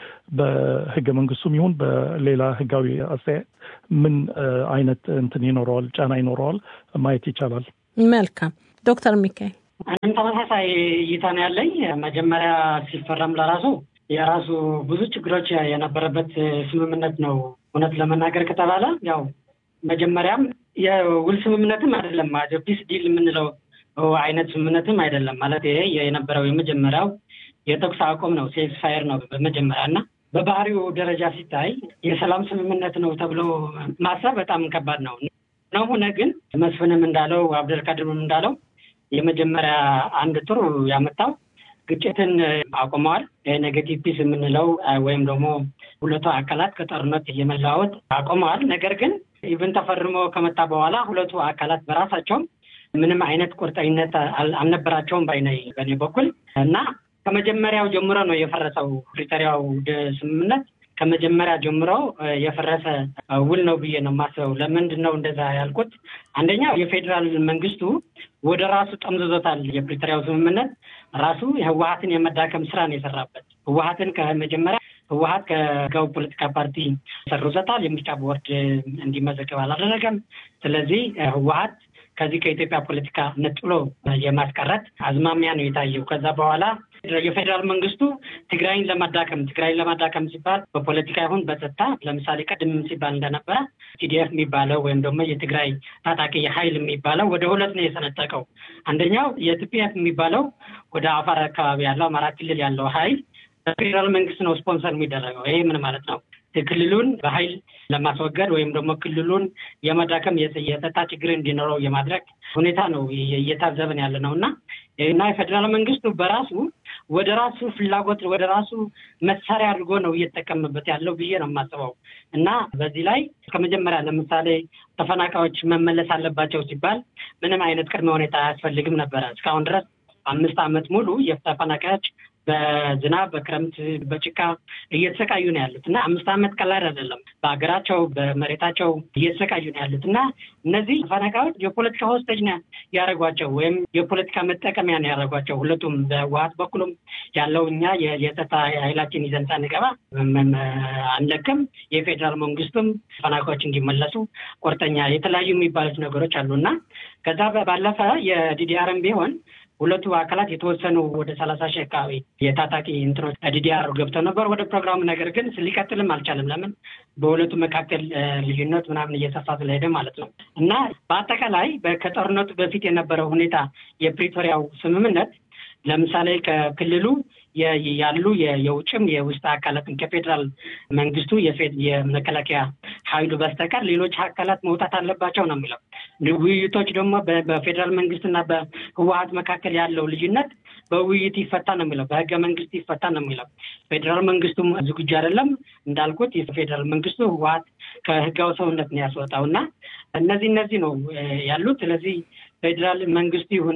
በህገ መንግስቱም ይሁን በሌላ ህጋዊ አስተያየት ምን አይነት እንትን ይኖረዋል፣ ጫና ይኖረዋል ማየት ይቻላል። መልካም ዶክተር ሚካኤል እኔም ተመሳሳይ እይታ ነው ያለኝ። መጀመሪያ ሲፈረም ለራሱ የራሱ ብዙ ችግሮች የነበረበት ስምምነት ነው። እውነት ለመናገር ከተባለ ያው መጀመሪያም የውል ስምምነትም አይደለም ፒስ ዲል የምንለው አይነት ስምምነትም አይደለም። ማለት ይሄ የነበረው የመጀመሪያው የተኩስ አቁም ነው፣ ሴክስ ፋየር ነው በመጀመሪያ እና በባህሪው ደረጃ ሲታይ የሰላም ስምምነት ነው ተብሎ ማሰብ በጣም ከባድ ነው ነው ሆነ ግን መስፍንም እንዳለው አብደልካድርም እንዳለው የመጀመሪያ አንድ ጥሩ ያመጣው ግጭትን አቁመዋል። ኔጌቲቭ ፒስ የምንለው ወይም ደግሞ ሁለቱ አካላት ከጦርነት የመለዋወጥ አቁመዋል። ነገር ግን ኢቨን ተፈርሞ ከመጣ በኋላ ሁለቱ አካላት በራሳቸው ምንም አይነት ቁርጠኝነት አልነበራቸውም ባይነኝ በእኔ በኩል እና ከመጀመሪያው ጀምሮ ነው የፈረሰው ፕሪቶሪያው ስምምነት ከመጀመሪያ ጀምሮ የፈረሰ ውል ነው ብዬ ነው የማስበው። ለምንድን ነው እንደዛ ያልኩት? አንደኛው የፌዴራል መንግስቱ ወደ ራሱ ጠምዝዞታል። የፕሪቶሪያው ስምምነት ራሱ የህወሀትን የመዳከም ስራ ነው የሰራበት። ህወሀትን ከመጀመሪያ ህወሀት ከህጋዊ ፖለቲካ ፓርቲ ሰርዞታል። የምርጫ ቦርድ እንዲመዘገብ አላደረገም። ስለዚህ ህወሀት ከዚህ ከኢትዮጵያ ፖለቲካ ነጥሎ የማስቀረት አዝማሚያ ነው የታየው። ከዛ በኋላ የፌዴራል መንግስቱ ትግራይን ለማዳከም ትግራይን ለማዳከም ሲባል በፖለቲካ ይሁን በጸጥታ ለምሳሌ ቅድም ሲባል እንደነበረ ቲዲኤፍ የሚባለው ወይም ደግሞ የትግራይ ታጣቂ ኃይል የሚባለው ወደ ሁለት ነው የሰነጠቀው። አንደኛው የቲፒኤፍ የሚባለው ወደ አፋር አካባቢ ያለው አማራ ክልል ያለው ኃይል በፌዴራል መንግስት ነው ስፖንሰር የሚደረገው። ይሄ ምን ማለት ነው? ክልሉን በኃይል ለማስወገድ ወይም ደግሞ ክልሉን የመዳከም የጸጥታ ችግር እንዲኖረው የማድረግ ሁኔታ ነው እየታዘብን ያለ ነው እና እና የፌዴራል መንግስቱ በራሱ ወደ ራሱ ፍላጎት ወደ ራሱ መሳሪያ አድርጎ ነው እየተጠቀምበት ያለው ብዬ ነው የማስበው እና በዚህ ላይ ከመጀመሪያ ለምሳሌ ተፈናቃዮች መመለስ አለባቸው ሲባል ምንም አይነት ቅድመ ሁኔታ አያስፈልግም ነበረ። እስካሁን ድረስ አምስት ዓመት ሙሉ የተፈናቃዮች በዝናብ በክረምት በጭቃ እየተሰቃዩ ነው ያሉት እና አምስት ዓመት ቀላል አይደለም። በሀገራቸው በመሬታቸው እየተሰቃዩ ነው ያሉት እና እነዚህ ተፈናቃዮች የፖለቲካ ሆስቴጅ ነው ያደረጓቸው ወይም የፖለቲካ መጠቀሚያ ነው ያደረጓቸው። ሁለቱም በህወሓት በኩልም ያለው እኛ የጸጥታ ኃይላችን ይዘን ሳንገባ አንለቅም፣ የፌዴራል መንግስቱም ተፈናቃዮች እንዲመለሱ ቁርጠኛ የተለያዩ የሚባሉት ነገሮች አሉ እና ከዛ ባለፈ የዲዲአርም ቢሆን ሁለቱ አካላት የተወሰኑ ወደ ሰላሳ ሺህ አካባቢ የታጣቂ እንትኖች ዲዲአር ገብተው ነበር ወደ ፕሮግራሙ። ነገር ግን ሊቀጥልም አልቻለም። ለምን? በሁለቱ መካከል ልዩነት ምናምን እየሰፋ ስለሄደ ማለት ነው። እና በአጠቃላይ ከጦርነቱ በፊት የነበረው ሁኔታ የፕሪቶሪያው ስምምነት ለምሳሌ ከክልሉ ያሉ የውጭም የውስጥ አካላትን ከፌዴራል መንግስቱ የመከላከያ ኃይሉ በስተቀር ሌሎች አካላት መውጣት አለባቸው ነው የሚለው። ውይይቶች ደግሞ በፌዴራል መንግስትና በህወሀት መካከል ያለው ልዩነት በውይይት ይፈታ ነው የሚለው፣ በህገ መንግስት ይፈታ ነው የሚለው። ፌዴራል መንግስቱም ዝግጁ አይደለም እንዳልኩት፣ የፌዴራል መንግስቱ ህወሀት ከህጋዊ ሰውነት ነው ያስወጣው እና እነዚህ እነዚህ ነው ያሉት። ስለዚህ ፌዴራል መንግስቱ ይሁን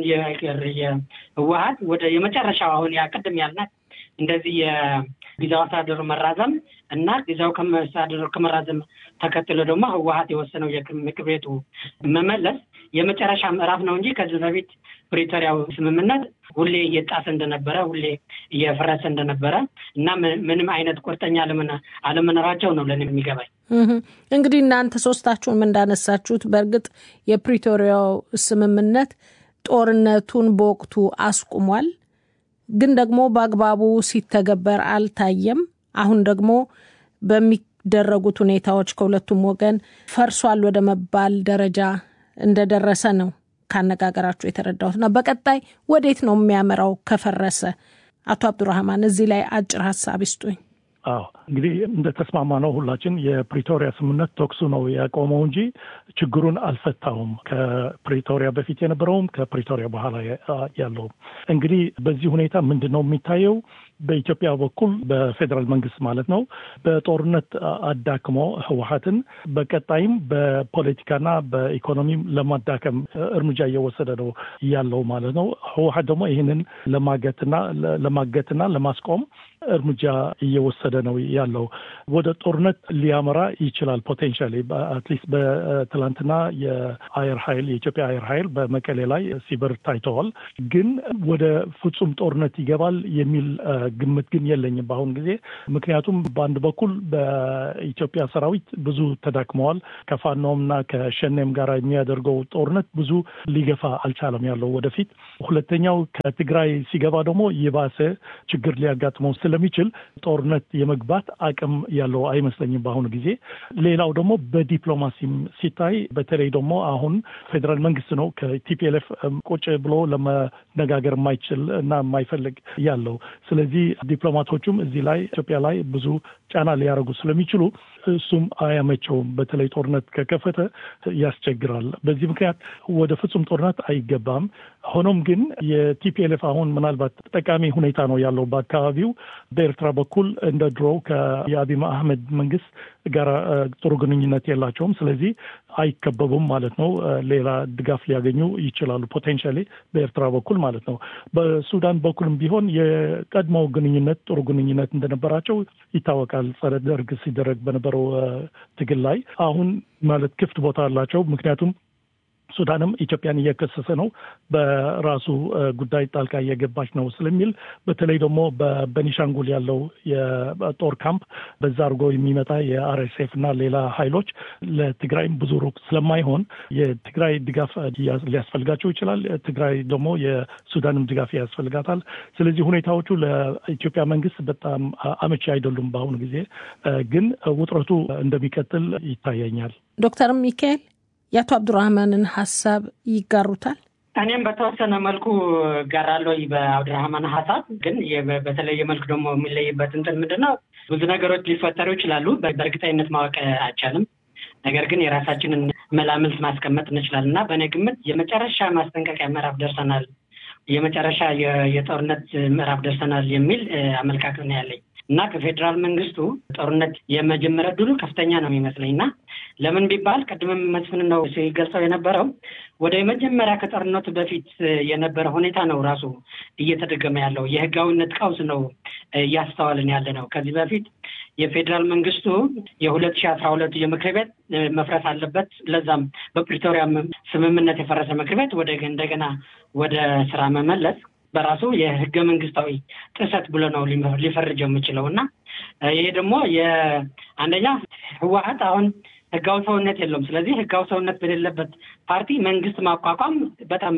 የህወሀት ወደ የመጨረሻው አሁን ያቅድም ያልናት እንደዚህ የጊዜው አስተዳደሩ መራዘም እና ጊዜው አስተዳደሩ ከመራዘም ተከትሎ ደግሞ ህወሀት የወሰነው የምክር ቤቱ መመለስ የመጨረሻ ምዕራፍ ነው እንጂ ከዚህ በፊት ፕሪቶሪያው ስምምነት ሁሌ እየጣሰ እንደነበረ ሁሌ እየፈረሰ እንደነበረ እና ምንም አይነት ቁርጠኛ አለመኖራቸው ነው ለእኔ የሚገባኝ። እንግዲህ እናንተ ሶስታችሁም እንዳነሳችሁት በእርግጥ የፕሪቶሪያው ስምምነት ጦርነቱን በወቅቱ አስቁሟል፣ ግን ደግሞ በአግባቡ ሲተገበር አልታየም። አሁን ደግሞ በሚደረጉት ሁኔታዎች ከሁለቱም ወገን ፈርሷል ወደ መባል ደረጃ እንደደረሰ ነው ካነጋገራችሁ የተረዳሁት እና በቀጣይ ወዴት ነው የሚያመራው ከፈረሰ? አቶ አብዱራህማን እዚህ ላይ አጭር ሀሳብ ይስጡኝ። አዎ እንግዲህ እንደተስማማ ነው ሁላችን የፕሪቶሪያ ስምምነት ተኩሱ ነው ያቆመው እንጂ ችግሩን አልፈታውም። ከፕሪቶሪያ በፊት የነበረውም ከፕሪቶሪያ በኋላ ያለውም። እንግዲህ በዚህ ሁኔታ ምንድን ነው የሚታየው? በኢትዮጵያ በኩል በፌዴራል መንግስት ማለት ነው በጦርነት አዳክሞ ህወሀትን በቀጣይም በፖለቲካና በኢኮኖሚም ለማዳከም እርምጃ እየወሰደ ነው ያለው ማለት ነው። ህወሀት ደግሞ ይህንን ለማገትና ለማገትና ለማስቆም እርምጃ እየወሰደ ነው ያለው። ወደ ጦርነት ሊያመራ ይችላል ፖቴንሻሊ። አትሊስት በትላንትና የአየር ኃይል የኢትዮጵያ አየር ኃይል በመቀሌ ላይ ሲበር ታይተዋል። ግን ወደ ፍጹም ጦርነት ይገባል የሚል ግምት ግን የለኝም በአሁኑ ጊዜ። ምክንያቱም በአንድ በኩል በኢትዮጵያ ሰራዊት ብዙ ተዳክመዋል። ከፋኖም እና ከሸኔም ጋር የሚያደርገው ጦርነት ብዙ ሊገፋ አልቻለም ያለው ወደፊት። ሁለተኛው ከትግራይ ሲገባ ደግሞ የባሰ ችግር ሊያጋጥመው ስለሚችል ጦርነት የመግባት አቅም ያለው አይመስለኝም በአሁኑ ጊዜ። ሌላው ደግሞ በዲፕሎማሲም ሲታይ በተለይ ደግሞ አሁን ፌዴራል መንግስት ነው ከቲፒኤልኤፍ ቁጭ ብሎ ለመነጋገር የማይችል እና የማይፈልግ ያለው። ስለዚህ ዲፕሎማቶቹም እዚህ ላይ ኢትዮጵያ ላይ ብዙ ጫና ሊያደርጉ ስለሚችሉ እሱም አያመቸውም። በተለይ ጦርነት ከከፈተ ያስቸግራል። በዚህ ምክንያት ወደ ፍጹም ጦርነት አይገባም። ሆኖም ግን የቲፒኤልኤፍ አሁን ምናልባት ጠቃሚ ሁኔታ ነው ያለው በአካባቢው በኤርትራ በኩል እንደ ድሮው ከየአቢይ አህመድ መንግስት ጋር ጥሩ ግንኙነት የላቸውም። ስለዚህ አይከበቡም ማለት ነው። ሌላ ድጋፍ ሊያገኙ ይችላሉ ፖቴንሻሊ በኤርትራ በኩል ማለት ነው። በሱዳን በኩልም ቢሆን የቀድሞው ግንኙነት ጥሩ ግንኙነት እንደነበራቸው ይታወቃል። ጸረ ደርግ ሲደረግ በነበረው ትግል ላይ አሁን ማለት ክፍት ቦታ አላቸው። ምክንያቱም ሱዳንም ኢትዮጵያን እየከሰሰ ነው፣ በራሱ ጉዳይ ጣልቃ እየገባች ነው ስለሚል በተለይ ደግሞ በቤኒሻንጉል ያለው የጦር ካምፕ በዛ አድርጎ የሚመጣ የአርኤስኤፍ እና ሌላ ኃይሎች ለትግራይም ብዙ ሩቅ ስለማይሆን የትግራይ ድጋፍ ሊያስፈልጋቸው ይችላል። ትግራይ ደግሞ የሱዳንም ድጋፍ ያስፈልጋታል። ስለዚህ ሁኔታዎቹ ለኢትዮጵያ መንግስት በጣም አመቺ አይደሉም። በአሁኑ ጊዜ ግን ውጥረቱ እንደሚቀጥል ይታየኛል። ዶክተር ሚካኤል የአቶ አብዱራህማንን ሀሳብ ይጋሩታል? እኔም በተወሰነ መልኩ እጋራለሁ በአብዱራህማን ሀሳብ። ግን በተለየ መልኩ ደግሞ የሚለይበት እንትን ምንድን ነው? ብዙ ነገሮች ሊፈጠሩ ይችላሉ። በእርግጠኝነት ማወቅ አይቻልም። ነገር ግን የራሳችንን መላምልት ማስቀመጥ እንችላለን እና በእኔ ግምት የመጨረሻ ማስጠንቀቂያ ምዕራፍ ደርሰናል፣ የመጨረሻ የጦርነት ምዕራፍ ደርሰናል የሚል አመለካከት ነው ያለኝ እና ከፌዴራል መንግስቱ ጦርነት የመጀመሪያ ድሉ ከፍተኛ ነው የሚመስለኝ እና ለምን ቢባል ቅድምም መስፍን ነው ሲገልጸው የነበረው ወደ መጀመሪያ ከጦርነቱ በፊት የነበረ ሁኔታ ነው ራሱ እየተደገመ ያለው የህጋዊነት ቀውስ ነው እያስተዋልን ያለ ነው። ከዚህ በፊት የፌዴራል መንግስቱ የሁለት ሺህ አስራ ሁለቱ የምክር ቤት መፍረስ አለበት፣ ለዛም በፕሪቶሪያ ስምምነት የፈረሰ ምክር ቤት ወደ እንደገና ወደ ስራ መመለስ በራሱ የህገ መንግስታዊ ጥሰት ብሎ ነው ሊፈርጅ የምችለው እና ይሄ ደግሞ የአንደኛ ህወሀት አሁን ህጋዊ ሰውነት የለውም። ስለዚህ ህጋዊ ሰውነት በሌለበት ፓርቲ መንግስት ማቋቋም በጣም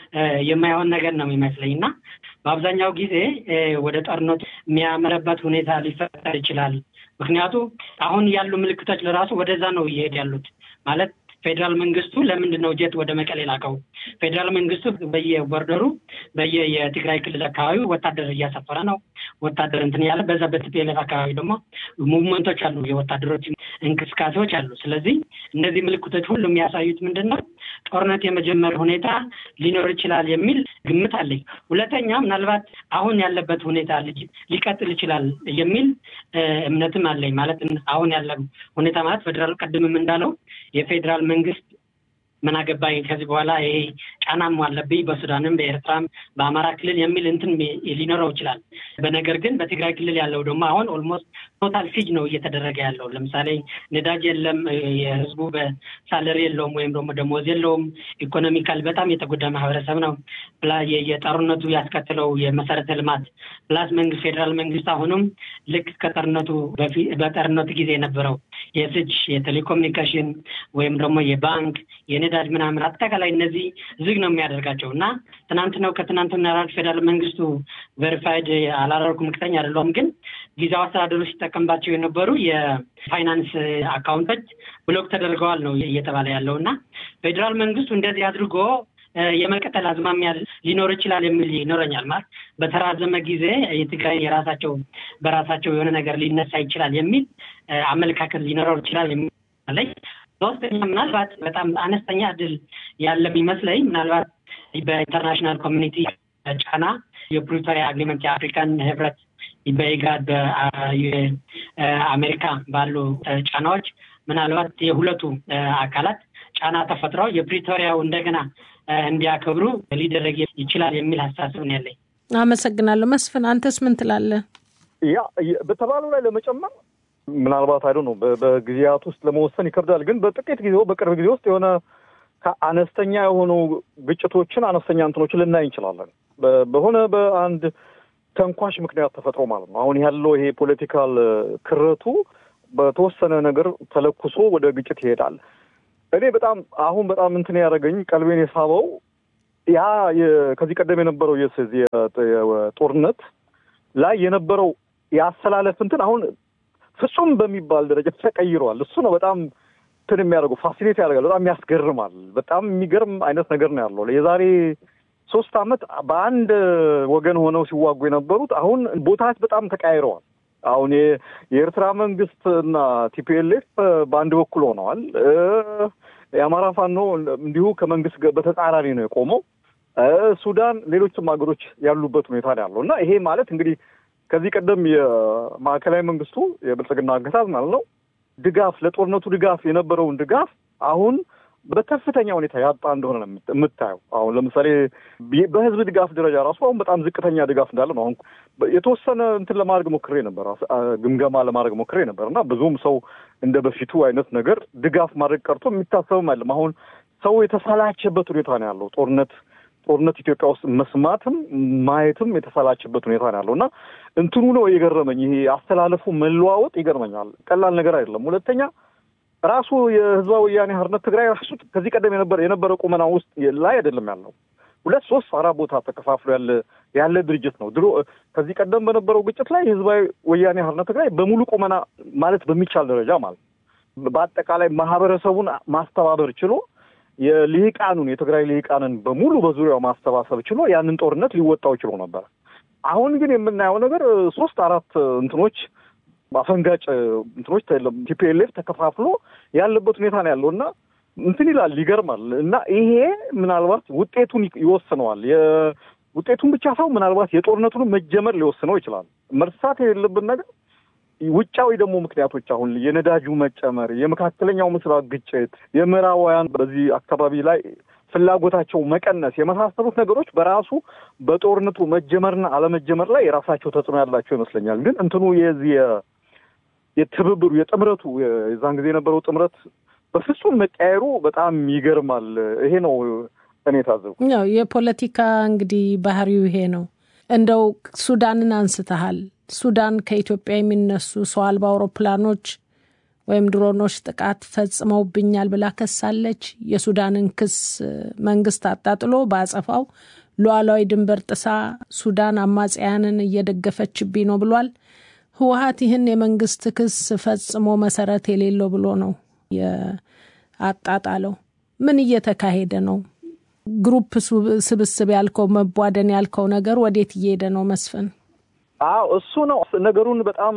የማይሆን ነገር ነው የሚመስለኝ እና በአብዛኛው ጊዜ ወደ ጦርነቱ የሚያመረበት ሁኔታ ሊፈጠር ይችላል። ምክንያቱ አሁን ያሉ ምልክቶች ለራሱ ወደዛ ነው እየሄድ ያሉት ማለት ፌዴራል መንግስቱ ለምንድን ነው ጀት ወደ መቀሌ ላከው? ፌዴራል መንግስቱ በየቦርደሩ በየ የትግራይ ክልል አካባቢ ወታደር እያሰፈረ ነው። ወታደር እንትን ያለ በዛ በቲፒኤልኤፍ አካባቢ ደግሞ ሙቭመንቶች አሉ፣ የወታደሮች እንቅስቃሴዎች አሉ። ስለዚህ እነዚህ ምልክቶች ሁሉ የሚያሳዩት ምንድን ነው? ጦርነት የመጀመር ሁኔታ ሊኖር ይችላል የሚል ግምት አለኝ። ሁለተኛ ምናልባት አሁን ያለበት ሁኔታ ሊቀጥል ይችላል የሚል እምነትም አለኝ። ማለት አሁን ያለ ሁኔታ ማለት ፌዴራል ቅድምም እንዳለው የፌዴራል መንግስት ምን አገባኝ ከዚህ በኋላ ይሄ ጫናም አለብኝ በሱዳንም በኤርትራም በአማራ ክልል የሚል እንትን ሊኖረው ይችላል። በነገር ግን በትግራይ ክልል ያለው ደግሞ አሁን ኦልሞስት ቶታል ሲጅ ነው እየተደረገ ያለው። ለምሳሌ ነዳጅ የለም፣ የህዝቡ በሳለሪ የለውም ወይም ደግሞ ደሞዝ የለውም። ኢኮኖሚካል በጣም የተጎዳ ማህበረሰብ ነው። የጦርነቱ ያስከትለው የመሰረተ ልማት ፕላስ መንግስት ፌዴራል መንግስት አሁንም ልክ ከጦርነቱ በፊት በጦርነቱ ጊዜ የነበረው የስጅ የቴሌኮሙኒኬሽን ወይም ደግሞ የባንክ የነዳጅ ምናምን አጠቃላይ እነዚህ ዝግ ነው የሚያደርጋቸው እና ትናንት ነው ከትናንት ምናልባት ፌዴራል መንግስቱ ቬሪፋይድ አላደረኩም እርግጠኛ አይደለሁም፣ ግን ጊዜያዊ አስተዳደሩ ሲጠቀምባቸው የነበሩ የፋይናንስ አካውንቶች ብሎክ ተደርገዋል ነው እየተባለ ያለው እና ፌዴራል መንግስቱ እንደዚህ አድርጎ የመቀጠል አዝማሚያ ሊኖር ይችላል የሚል ይኖረኛል። ማለት በተራዘመ ጊዜ የትግራይ የራሳቸው በራሳቸው የሆነ ነገር ሊነሳ ይችላል የሚል አመለካከት ሊኖረው ይችላል የሚል ሶስተኛ ምናልባት በጣም አነስተኛ እድል ያለም ይመስለኝ ምናልባት በኢንተርናሽናል ኮሚኒቲ ጫና የፕሪቶሪያ አግሪመንት የአፍሪካን ህብረት በኢጋድ በአሜሪካ ባሉ ጫናዎች ምናልባት የሁለቱ አካላት ጫና ተፈጥረው የፕሪቶሪያው እንደገና እንዲያከብሩ ሊደረግ ይችላል የሚል ሀሳብ ነው ያለኝ። አመሰግናለሁ። መስፍን አንተስ ምን ትላለህ? ያ በተባለው ላይ ለመጨመር ምናልባት አይዶ ነው በጊዜያት ውስጥ ለመወሰን ይከብዳል። ግን በጥቂት ጊዜ በቅርብ ጊዜ ውስጥ የሆነ አነስተኛ የሆኑ ግጭቶችን አነስተኛ እንትኖችን ልናይ እንችላለን። በሆነ በአንድ ተንኳሽ ምክንያት ተፈጥሮ ማለት ነው። አሁን ያለው ይሄ ፖለቲካል ክረቱ በተወሰነ ነገር ተለኩሶ ወደ ግጭት ይሄዳል። እኔ በጣም አሁን በጣም እንትን ያደረገኝ ቀልቤን የሳበው ያ ከዚህ ቀደም የነበረው የጦርነት ላይ የነበረው የአሰላለፍ እንትን አሁን ፍጹም በሚባል ደረጃ ተቀይረዋል። እሱ ነው በጣም እንትን የሚያደርገው ፋሲኔት ያደርጋል። በጣም ያስገርማል። በጣም የሚገርም አይነት ነገር ነው ያለው። የዛሬ ሶስት ዓመት በአንድ ወገን ሆነው ሲዋጉ የነበሩት አሁን ቦታች በጣም ተቀያይረዋል። አሁን የኤርትራ መንግስት እና ቲፒኤልኤፍ በአንድ በኩል ሆነዋል። የአማራ ፋኖ እንዲሁ ከመንግስት በተጻራሪ ነው የቆመው። ሱዳን፣ ሌሎችም ሀገሮች ያሉበት ሁኔታ ነው ያለው እና ይሄ ማለት እንግዲህ ከዚህ ቀደም የማዕከላዊ መንግስቱ የብልጽግና አገዛዝ ማለት ነው ድጋፍ ለጦርነቱ ድጋፍ የነበረውን ድጋፍ አሁን በከፍተኛ ሁኔታ ያጣ እንደሆነ ነው የምታየው። አሁን ለምሳሌ በህዝብ ድጋፍ ደረጃ ራሱ አሁን በጣም ዝቅተኛ ድጋፍ እንዳለ ነው። አሁን የተወሰነ እንትን ለማድረግ ሞክሬ ነበር፣ ግምገማ ለማድረግ ሞክሬ ነበር እና ብዙም ሰው እንደ በፊቱ አይነት ነገር ድጋፍ ማድረግ ቀርቶ የሚታሰብም አይደለም። አሁን ሰው የተሰላቸበት ሁኔታ ነው ያለው ጦርነት ጦርነት ኢትዮጵያ ውስጥ መስማትም ማየትም የተሰላቸበት ሁኔታ ነው ያለው እና እንትኑ ነው የገረመኝ። ይሄ አስተላለፉ መለዋወጥ ይገርመኛል። ቀላል ነገር አይደለም። ሁለተኛ ራሱ የህዝባዊ ወያኔ ሓርነት ትግራይ ራሱ ከዚህ ቀደም የነበረ የነበረ ቁመና ውስጥ ላይ አይደለም ያለው። ሁለት ሶስት አራት ቦታ ተከፋፍሎ ያለ ያለ ድርጅት ነው። ድሮ ከዚህ ቀደም በነበረው ግጭት ላይ የህዝባዊ ወያኔ ሓርነት ትግራይ በሙሉ ቁመና ማለት በሚቻል ደረጃ ማለት በአጠቃላይ ማህበረሰቡን ማስተባበር ችሎ የልሂቃኑን የትግራይ ልሂቃንን በሙሉ በዙሪያው ማሰባሰብ ችሎ ያንን ጦርነት ሊወጣው ችሎ ነበር። አሁን ግን የምናየው ነገር ሶስት አራት እንትኖች አፈንጋጭ እንትኖች ቲፒኤልኤፍ ተከፋፍሎ ያለበት ሁኔታ ነው ያለው እና እንትን ይላል ይገርማል። እና ይሄ ምናልባት ውጤቱን ይወስነዋል። ውጤቱን ብቻ ሰው ምናልባት የጦርነቱን መጀመር ሊወስነው ይችላል። መርሳት የሌለብን ነገር ውጫዊ ደግሞ ምክንያቶች አሁን የነዳጁ መጨመር፣ የመካከለኛው ምስራቅ ግጭት፣ የምዕራባውያን በዚህ አካባቢ ላይ ፍላጎታቸው መቀነስ የመሳሰሉት ነገሮች በራሱ በጦርነቱ መጀመርና አለመጀመር ላይ የራሳቸው ተጽዕኖ ያላቸው ይመስለኛል። ግን እንትኑ የዚህ የትብብሩ የጥምረቱ የዛን ጊዜ የነበረው ጥምረት በፍጹም መቀየሩ በጣም ይገርማል። ይሄ ነው እኔ ታዘብኩ። ያው የፖለቲካ እንግዲህ ባህሪው ይሄ ነው። እንደው ሱዳንን አንስተሃል። ሱዳን ከኢትዮጵያ የሚነሱ ሰው አልባ አውሮፕላኖች ወይም ድሮኖች ጥቃት ፈጽመውብኛል ብላ ከሳለች። የሱዳንን ክስ መንግስት አጣጥሎ በአጸፋው ሉዓላዊ ድንበር ጥሳ ሱዳን አማጽያንን እየደገፈችብኝ ነው ብሏል። ህወሀት ይህን የመንግስት ክስ ፈጽሞ መሰረት የሌለው ብሎ ነው የአጣጣለው። ምን እየተካሄደ ነው? ግሩፕ ስብስብ ያልከው መቧደን ያልከው ነገር ወዴት እየሄደ ነው መስፍን? አዎ እሱ ነው ነገሩን በጣም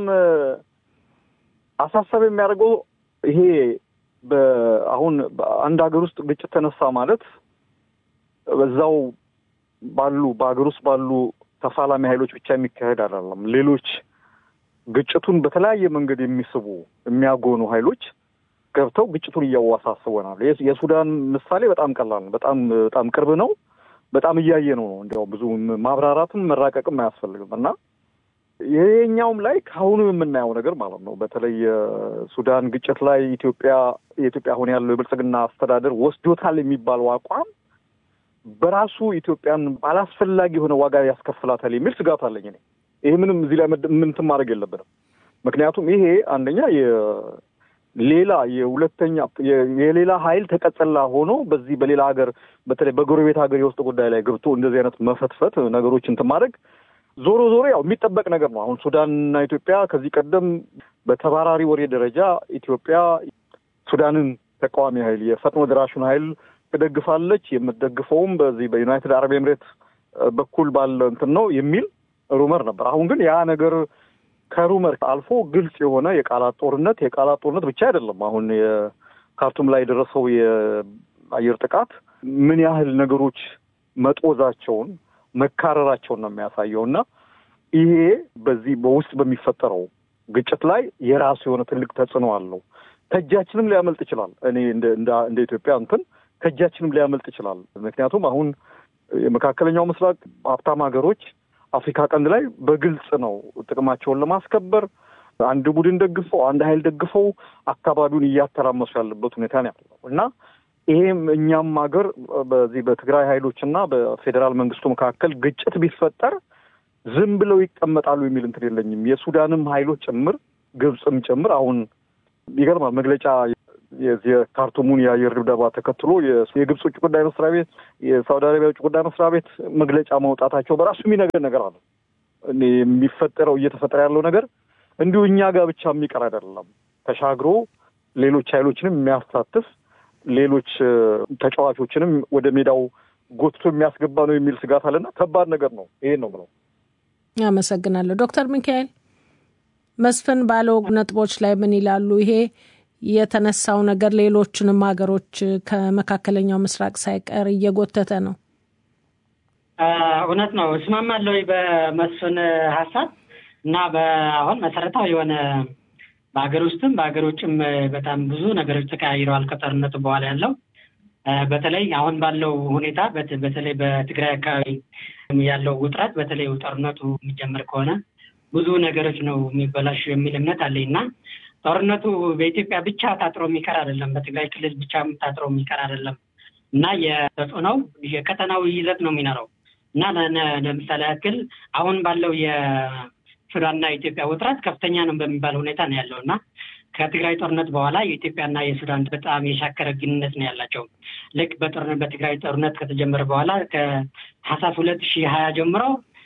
አሳሳቢ የሚያደርገው ይሄ አሁን አንድ ሀገር ውስጥ ግጭት ተነሳ ማለት በዛው ባሉ በሀገር ውስጥ ባሉ ተፋላሚ ኃይሎች ብቻ የሚካሄድ አይደለም። ሌሎች ግጭቱን በተለያየ መንገድ የሚስቡ የሚያጎኑ ኃይሎች ገብተው ግጭቱን እያዋሳስበናል። የሱዳን ምሳሌ በጣም ቀላል ነው። በጣም በጣም ቅርብ ነው። በጣም እያየ ነው ነው እንዲያው ብዙ ማብራራትም መራቀቅም አያስፈልግም እና ይሄኛውም ላይ ከአሁኑ የምናየው ነገር ማለት ነው። በተለይ የሱዳን ግጭት ላይ ኢትዮጵያ የኢትዮጵያ አሁን ያለው የብልጽግና አስተዳደር ወስዶታል የሚባለው አቋም በራሱ ኢትዮጵያን አላስፈላጊ የሆነ ዋጋ ያስከፍላታል የሚል ስጋት አለኝ እኔ። ይሄ ምንም እዚህ ላይ ምንትን ማድረግ የለብንም። ምክንያቱም ይሄ አንደኛ ሌላ የሁለተኛ የሌላ ኃይል ተቀጸላ ሆኖ በዚህ በሌላ ሀገር በተለይ በጎረቤት ሀገር የውስጥ ጉዳይ ላይ ገብቶ እንደዚህ አይነት መፈትፈት ነገሮች እንትን ማድረግ ዞሮ ዞሮ ያው የሚጠበቅ ነገር ነው። አሁን ሱዳንና ኢትዮጵያ ከዚህ ቀደም በተባራሪ ወሬ ደረጃ ኢትዮጵያ ሱዳንን ተቃዋሚ ኃይል የፈጥኖ ደራሹን ኃይል ትደግፋለች። የምትደግፈውም በዚህ በዩናይትድ አረብ ኤምሬት በኩል ባለ እንትን ነው የሚል ሩመር ነበር። አሁን ግን ያ ነገር ከሩመር አልፎ ግልጽ የሆነ የቃላት ጦርነት የቃላት ጦርነት ብቻ አይደለም። አሁን የካርቱም ላይ የደረሰው የአየር ጥቃት ምን ያህል ነገሮች መጦዛቸውን መካረራቸውን ነው የሚያሳየው እና ይሄ በዚህ በውስጥ በሚፈጠረው ግጭት ላይ የራሱ የሆነ ትልቅ ተጽዕኖ አለው። ከእጃችንም ሊያመልጥ ይችላል። እኔ እንደ ኢትዮጵያ እንትን ከእጃችንም ሊያመልጥ ይችላል። ምክንያቱም አሁን የመካከለኛው ምስራቅ ሀብታም ሀገሮች አፍሪካ ቀንድ ላይ በግልጽ ነው ጥቅማቸውን ለማስከበር አንድ ቡድን ደግፈው አንድ ኃይል ደግፈው አካባቢውን እያተራመሱ ያለበት ሁኔታ ነው ያለው እና ይሄም እኛም ሀገር በዚህ በትግራይ ኃይሎች እና በፌዴራል መንግስቱ መካከል ግጭት ቢፈጠር ዝም ብለው ይቀመጣሉ የሚል እንትን የለኝም። የሱዳንም ኃይሎች ጭምር ግብፅም ጭምር አሁን ይገርማል መግለጫ የካርቱሙን የአየር ድብደባ ተከትሎ የግብፅ ውጭ ጉዳይ መስሪያ ቤት፣ የሳውዲ አረቢያ ውጭ ጉዳይ መስሪያ ቤት መግለጫ ማውጣታቸው በራሱ የሚነገር ነገር አለ። የሚፈጠረው እየተፈጠረ ያለው ነገር እንዲሁ እኛ ጋር ብቻ የሚቀር አይደለም። ተሻግሮ ሌሎች ኃይሎችንም የሚያሳትፍ ሌሎች ተጫዋቾችንም ወደ ሜዳው ጎትቶ የሚያስገባ ነው የሚል ስጋት አለና ከባድ ነገር ነው። ይሄን ነው ብለው አመሰግናለሁ። ዶክተር ሚካኤል መስፍን ባለው ነጥቦች ላይ ምን ይላሉ? ይሄ የተነሳው ነገር ሌሎችንም ሀገሮች ከመካከለኛው ምስራቅ ሳይቀር እየጎተተ ነው። እውነት ነው፣ እስማማለሁ በመስፍን ሀሳብ እና በአሁን መሰረታዊ የሆነ በሀገር ውስጥም በሀገር ውጭም በጣም ብዙ ነገሮች ተቀያይረዋል ከጦርነቱ በኋላ ያለው በተለይ አሁን ባለው ሁኔታ በተለይ በትግራይ አካባቢ ያለው ውጥረት በተለይ ጦርነቱ የሚጀምር ከሆነ ብዙ ነገሮች ነው የሚበላሹ የሚል እምነት አለኝ እና ጦርነቱ በኢትዮጵያ ብቻ ታጥሮ የሚቀር አይደለም፣ በትግራይ ክልል ብቻ ታጥሮ የሚቀር አይደለም እና የተጽዕኖው የቀጠናዊ ይዘት ነው የሚኖረው እና ለምሳሌ ያክል አሁን ባለው የሱዳንና የኢትዮጵያ ውጥረት ከፍተኛ ነው በሚባል ሁኔታ ነው ያለው እና ከትግራይ ጦርነት በኋላ የኢትዮጵያና የሱዳን በጣም የሻከረ ግንኙነት ነው ያላቸው። ልክ በጦርነት በትግራይ ጦርነት ከተጀመረ በኋላ ከሀሳስ ሁለት ሺህ ሀያ ጀምሮ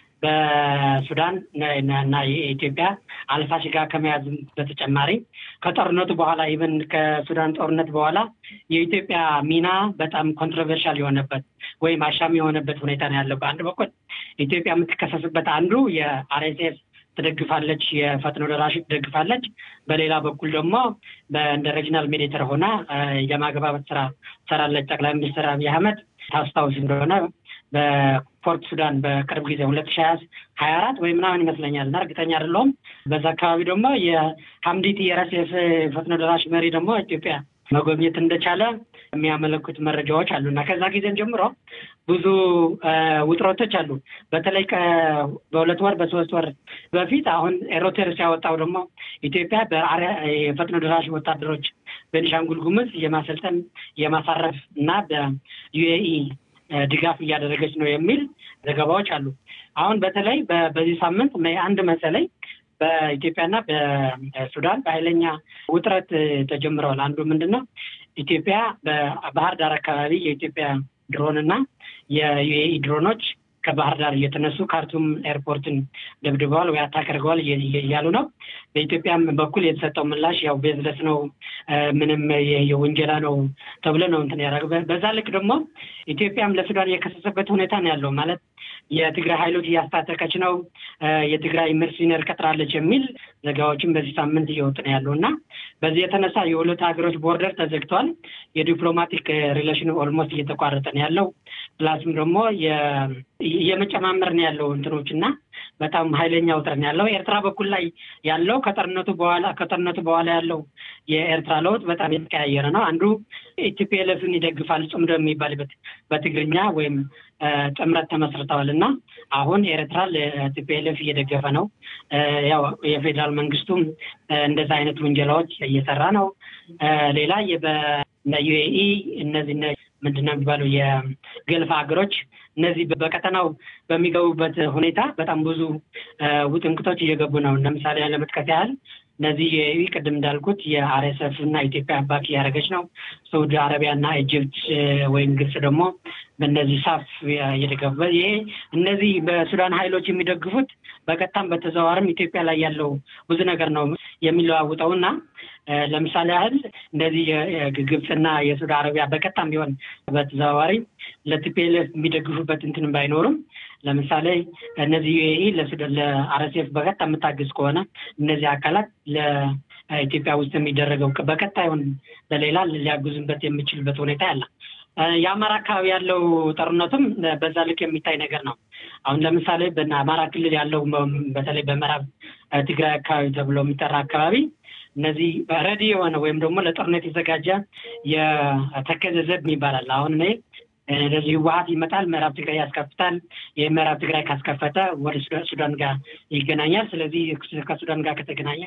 በሱዳን እና የኢትዮጵያ አልፋሽጋ ከመያዝ በተጨማሪ ከጦርነቱ በኋላ ኢቨን ከሱዳን ጦርነት በኋላ የኢትዮጵያ ሚና በጣም ኮንትሮቨርሻል የሆነበት ወይም አሻሚ የሆነበት ሁኔታ ነው ያለው። በአንድ በኩል ኢትዮጵያ የምትከሰስበት አንዱ የአርኤስኤስ ትደግፋለች፣ የፈጥኖ ደራሽ ትደግፋለች። በሌላ በኩል ደግሞ እንደ ሬጂናል ሜዲተር ሆና የማግባባት ስራ ትሰራለች። ጠቅላይ ሚኒስትር አብይ አህመድ ታስታውስ እንደሆነ በፖርት ሱዳን በቅርብ ጊዜ ሁለት ሺ ሀያ አራት ወይ ምናምን ይመስለኛል እና እርግጠኛ አይደለሁም። በዛ አካባቢ ደግሞ የሀምዲቲ የረሴፍ ፈጥኖ ደራሽ መሪ ደግሞ ኢትዮጵያ መጎብኘት እንደቻለ የሚያመለክቱ መረጃዎች አሉ እና ከዛ ጊዜም ጀምሮ ብዙ ውጥረቶች አሉ። በተለይ በሁለት ወር በሶስት ወር በፊት አሁን ኤሮቴር ሲያወጣው ደግሞ ኢትዮጵያ የፈጥኖ ደራሽ ወታደሮች ቤኒሻንጉል ጉሙዝ የማሰልጠን የማሳረፍ እና በዩኤኢ ድጋፍ እያደረገች ነው የሚል ዘገባዎች አሉ። አሁን በተለይ በዚህ ሳምንት አንድ መሰለኝ በኢትዮጵያና በሱዳን በኃይለኛ ውጥረት ተጀምረዋል። አንዱ ምንድን ነው? ኢትዮጵያ በባህር ዳር አካባቢ የኢትዮጵያ ድሮንና የዩኤኢ ድሮኖች ከባህር ዳር እየተነሱ ካርቱም ኤርፖርትን ደብድበዋል ወይ አታክ አድርገዋል እያሉ ነው። በኢትዮጵያም በኩል የተሰጠው ምላሽ ያው ቤዝለስ ነው፣ ምንም የውንጀላ ነው ተብሎ ነው እንትን ያደረገ። በዛ ልክ ደግሞ ኢትዮጵያም ለሱዳን የከሰሰበት ሁኔታ ነው ያለው ማለት የትግራይ ኃይሎች እያስታጠቀች ነው፣ የትግራይ መርሲነር ቀጥራለች የሚል ዘገባዎችን በዚህ ሳምንት እየወጡ ነው ያለው እና በዚህ የተነሳ የሁለት ሀገሮች ቦርደር ተዘግቷል። የዲፕሎማቲክ ሪሌሽን ኦልሞስት እየተቋረጠ ነው ያለው። ፕላስም ደግሞ እየመጨማመር ነው ያለው እንትኖች እና በጣም ኃይለኛ ውጥረት ነው ያለው። ኤርትራ በኩል ላይ ያለው ከጦርነቱ በኋላ ከጦርነቱ በኋላ ያለው የኤርትራ ለውጥ በጣም የተቀያየረ ነው። አንዱ ኢቲፒኤልኤፍን ይደግፋል ጽምዶ የሚባልበት በትግርኛ ወይም ጥምረት ተመስርተዋል እና አሁን ኤርትራ ለቲፒኤልኤፍ እየደገፈ ነው። ያው የፌዴራል መንግስቱም እንደዛ አይነት ውንጀላዎች እየሰራ ነው። ሌላ በዩኤኢ እነዚህ ምንድን ነው የሚባለው የገልፍ ሀገሮች እነዚህ በቀጠናው በሚገቡበት ሁኔታ በጣም ብዙ ውጥንቅቶች እየገቡ ነው። ለምሳሌ ለመጥቀስ ያህል እነዚህ የዩኤኢ ቅድም እንዳልኩት የአርኤስኤፍ እና ኢትዮጵያ ባክ እያደረገች ነው። ሳውዲ አረቢያ እና ኢጅፕት ወይም ግብጽ ደግሞ በእነዚህ ሳፍ እየደገፉ ይሄ እነዚህ በሱዳን ኃይሎች የሚደግፉት በቀጥታም በተዘዋዋርም ኢትዮጵያ ላይ ያለው ብዙ ነገር ነው የሚለዋውጠው እና ለምሳሌ ያህል እንደዚህ የግብፅና የሳውዲ አረቢያ በቀጥታም ቢሆን በተዘዋዋሪ ለቲፒኤልኤፍ የሚደግፉበት እንትን ባይኖርም ለምሳሌ እነዚህ ዩኤኢ ለአርኤስኤፍ በቀጥታ የምታግዝ ከሆነ እነዚህ አካላት ለኢትዮጵያ ውስጥ የሚደረገው በቀጥታ ይሁን በሌላ ሊያግዙበት የሚችልበት ሁኔታ ያለ የአማራ አካባቢ ያለው ጦርነቱም በዛ ልክ የሚታይ ነገር ነው። አሁን ለምሳሌ በአማራ ክልል ያለው በተለይ በምዕራብ ትግራይ አካባቢ ተብሎ የሚጠራ አካባቢ እነዚህ ረዲ የሆነ ወይም ደግሞ ለጦርነት የተዘጋጀ የተከዘ ዘብ ይባላል። አሁን እኔ እንደዚህ ህወሀት ይመጣል፣ ምዕራብ ትግራይ ያስከፍታል። የምዕራብ ትግራይ ካስከፈተ ወደ ሱዳን ጋር ይገናኛል። ስለዚህ ከሱዳን ጋር ከተገናኘ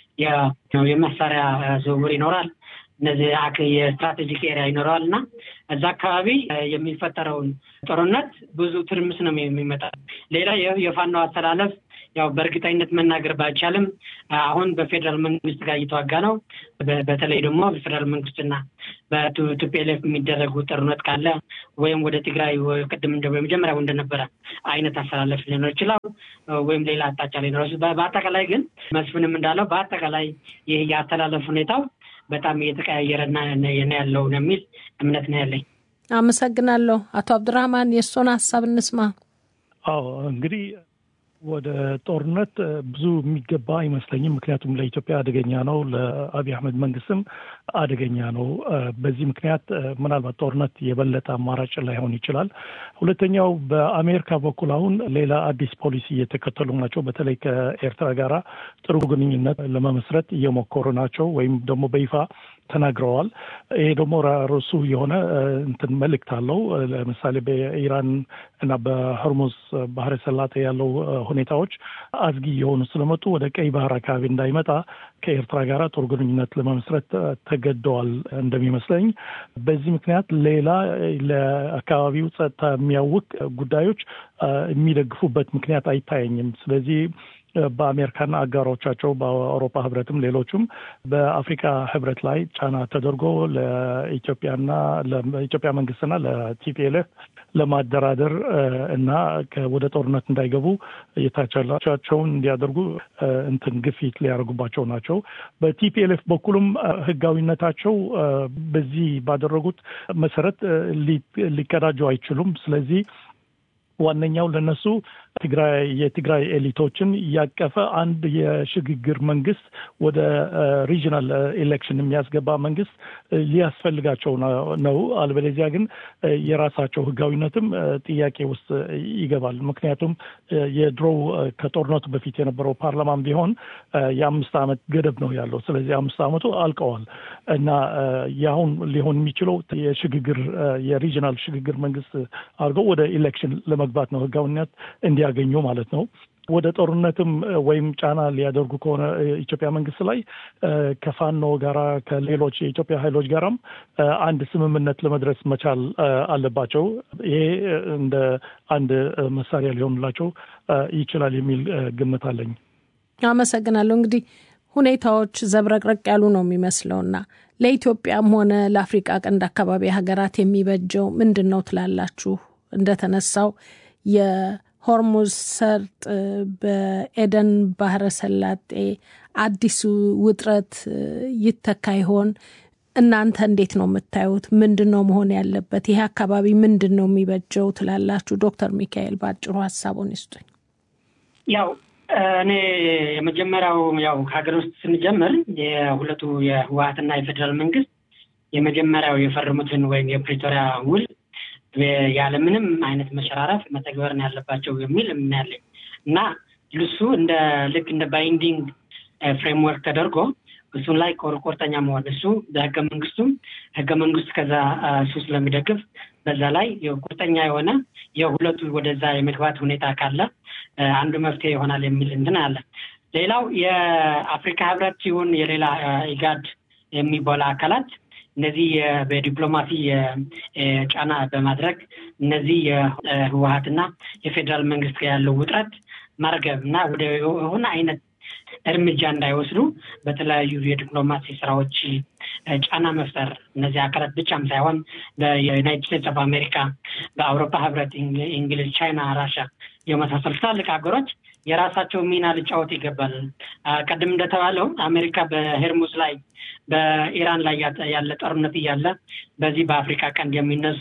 የመሳሪያ ዝውውር ይኖራል። እነዚህ የስትራቴጂክ ኤሪያ ይኖረዋል እና እዛ አካባቢ የሚፈጠረውን ጦርነት ብዙ ትርምስ ነው የሚመጣ። ሌላ የፋኖ አስተላለፍ ያው በእርግጠኝነት መናገር ባይቻልም አሁን በፌዴራል መንግስት ጋር እየተዋጋ ነው። በተለይ ደግሞ በፌዴራል መንግስትና በቲፒኤልኤፍ የሚደረጉ ጦርነት ካለ ወይም ወደ ትግራይ ቅድም እንደ መጀመሪያው እንደነበረ አይነት አስተላለፍ ሊኖር ይችላል፣ ወይም ሌላ አቅጣጫ ሊኖር ይችላል። በአጠቃላይ ግን መስፍንም እንዳለው በአጠቃላይ ይህ የአስተላለፍ ሁኔታው በጣም እየተቀያየረ ያለው የሚል እምነት ነው ያለኝ። አመሰግናለሁ። አቶ አብዱራህማን የእሱን ሀሳብ እንስማ። አዎ እንግዲህ ወደ ጦርነት ብዙ የሚገባ አይመስለኝም። ምክንያቱም ለኢትዮጵያ አደገኛ ነው፣ ለአብይ አህመድ መንግስትም አደገኛ ነው። በዚህ ምክንያት ምናልባት ጦርነት የበለጠ አማራጭ ላይሆን ይችላል። ሁለተኛው በአሜሪካ በኩል አሁን ሌላ አዲስ ፖሊሲ እየተከተሉ ናቸው። በተለይ ከኤርትራ ጋራ ጥሩ ግንኙነት ለመመስረት እየሞከሩ ናቸው ወይም ደግሞ በይፋ ተናግረዋል። ይሄ ደግሞ ራሱ የሆነ እንትን መልእክት አለው። ለምሳሌ በኢራን እና በሆርሙዝ ባህረ ሰላጤ ያለው ሁኔታዎች አዝጊ የሆኑ ስለመጡ ወደ ቀይ ባህር አካባቢ እንዳይመጣ ከኤርትራ ጋር ጥሩ ግንኙነት ለመመስረት ተገደዋል እንደሚመስለኝ። በዚህ ምክንያት ሌላ ለአካባቢው ጸጥታ የሚያውቅ ጉዳዮች የሚደግፉበት ምክንያት አይታየኝም። ስለዚህ በአሜሪካና አጋሮቻቸው በአውሮፓ ህብረትም ሌሎቹም በአፍሪካ ህብረት ላይ ጫና ተደርጎ ለኢትዮጵያና ለኢትዮጵያ መንግስትና ለቲፒኤልኤፍ ለማደራደር እና ወደ ጦርነት እንዳይገቡ የታቻቸውን እንዲያደርጉ እንትን ግፊት ሊያደርጉባቸው ናቸው። በቲፒኤልኤፍ በኩልም ህጋዊነታቸው በዚህ ባደረጉት መሰረት ሊቀዳጁ አይችሉም። ስለዚህ ዋነኛው ለነሱ ትግራይ የትግራይ ኤሊቶችን ያቀፈ አንድ የሽግግር መንግስት ወደ ሪጂናል ኤሌክሽን የሚያስገባ መንግስት ሊያስፈልጋቸው ነው። አልበለዚያ ግን የራሳቸው ህጋዊነትም ጥያቄ ውስጥ ይገባል። ምክንያቱም የድሮው ከጦርነቱ በፊት የነበረው ፓርላማም ቢሆን የአምስት ዓመት ገደብ ነው ያለው። ስለዚህ አምስት ዓመቱ አልቀዋል እና የአሁን ሊሆን የሚችለው የሽግግር የሪጂናል ሽግግር መንግስት አድርገው ወደ ኢሌክሽን ለመግባት ነው ህጋዊነት እንዲያገኙ ማለት ነው። ወደ ጦርነትም ወይም ጫና ሊያደርጉ ከሆነ ኢትዮጵያ መንግስት ላይ ከፋኖ ጋራ ከሌሎች የኢትዮጵያ ኃይሎች ጋራም አንድ ስምምነት ለመድረስ መቻል አለባቸው። ይሄ እንደ አንድ መሳሪያ ሊሆንላቸው ይችላል የሚል ግምት አለኝ። አመሰግናለሁ። እንግዲህ ሁኔታዎች ዘብረቅረቅ ያሉ ነው የሚመስለውና ለኢትዮጵያም ሆነ ለአፍሪቃ ቀንድ አካባቢ ሀገራት የሚበጀው ምንድን ነው ትላላችሁ? እንደተነሳው የሆርሙዝ ሰርጥ በኤደን ባህረ ሰላጤ አዲሱ ውጥረት ይተካ ይሆን? እናንተ እንዴት ነው የምታዩት? ምንድን ነው መሆን ያለበት? ይሄ አካባቢ ምንድን ነው የሚበጀው ትላላችሁ? ዶክተር ሚካኤል በአጭሩ ሀሳቡን ይስጡኝ። ያው እኔ የመጀመሪያው ያው ከሀገር ውስጥ ስንጀምር የሁለቱ የህወሀትና የፌዴራል መንግስት የመጀመሪያው የፈረሙትን ወይም የፕሪቶሪያ ውል ያለምንም አይነት መሸራረፍ መተግበርን ያለባቸው የሚል እምናያለኝ እና እሱ እንደ ልክ እንደ ባይንዲንግ ፍሬምወርክ ተደርጎ እሱን ላይ ቁርጠኛ መሆን እሱ በህገ መንግስቱም ህገ መንግስት ከዛ እሱ ስለሚደግፍ በዛ ላይ ቁርጠኛ የሆነ የሁለቱ ወደዛ የመግባት ሁኔታ ካለ አንዱ መፍትሄ ይሆናል የሚል እንትን አለ። ሌላው የአፍሪካ ህብረት ሲሆን የሌላ ኢጋድ የሚባሉ አካላት እነዚህ በዲፕሎማሲ ጫና በማድረግ እነዚህ የህወሀትና የፌዴራል መንግስት ጋር ያለው ውጥረት ማርገብ እና ወደ የሆነ አይነት እርምጃ እንዳይወስዱ በተለያዩ የዲፕሎማሲ ስራዎች ጫና መፍጠር እነዚህ አካላት ብቻም ሳይሆን በዩናይትድ ስቴትስ ኦፍ አሜሪካ፣ በአውሮፓ ህብረት፣ እንግሊዝ፣ ቻይና፣ ራሻ የመሳሰሉ ትላልቅ ሀገሮች የራሳቸው ሚና ሊጫወት ይገባል። ቅድም እንደተባለው አሜሪካ በሄርሙዝ ላይ በኢራን ላይ ያለ ጦርነት እያለ በዚህ በአፍሪካ ቀንድ የሚነሱ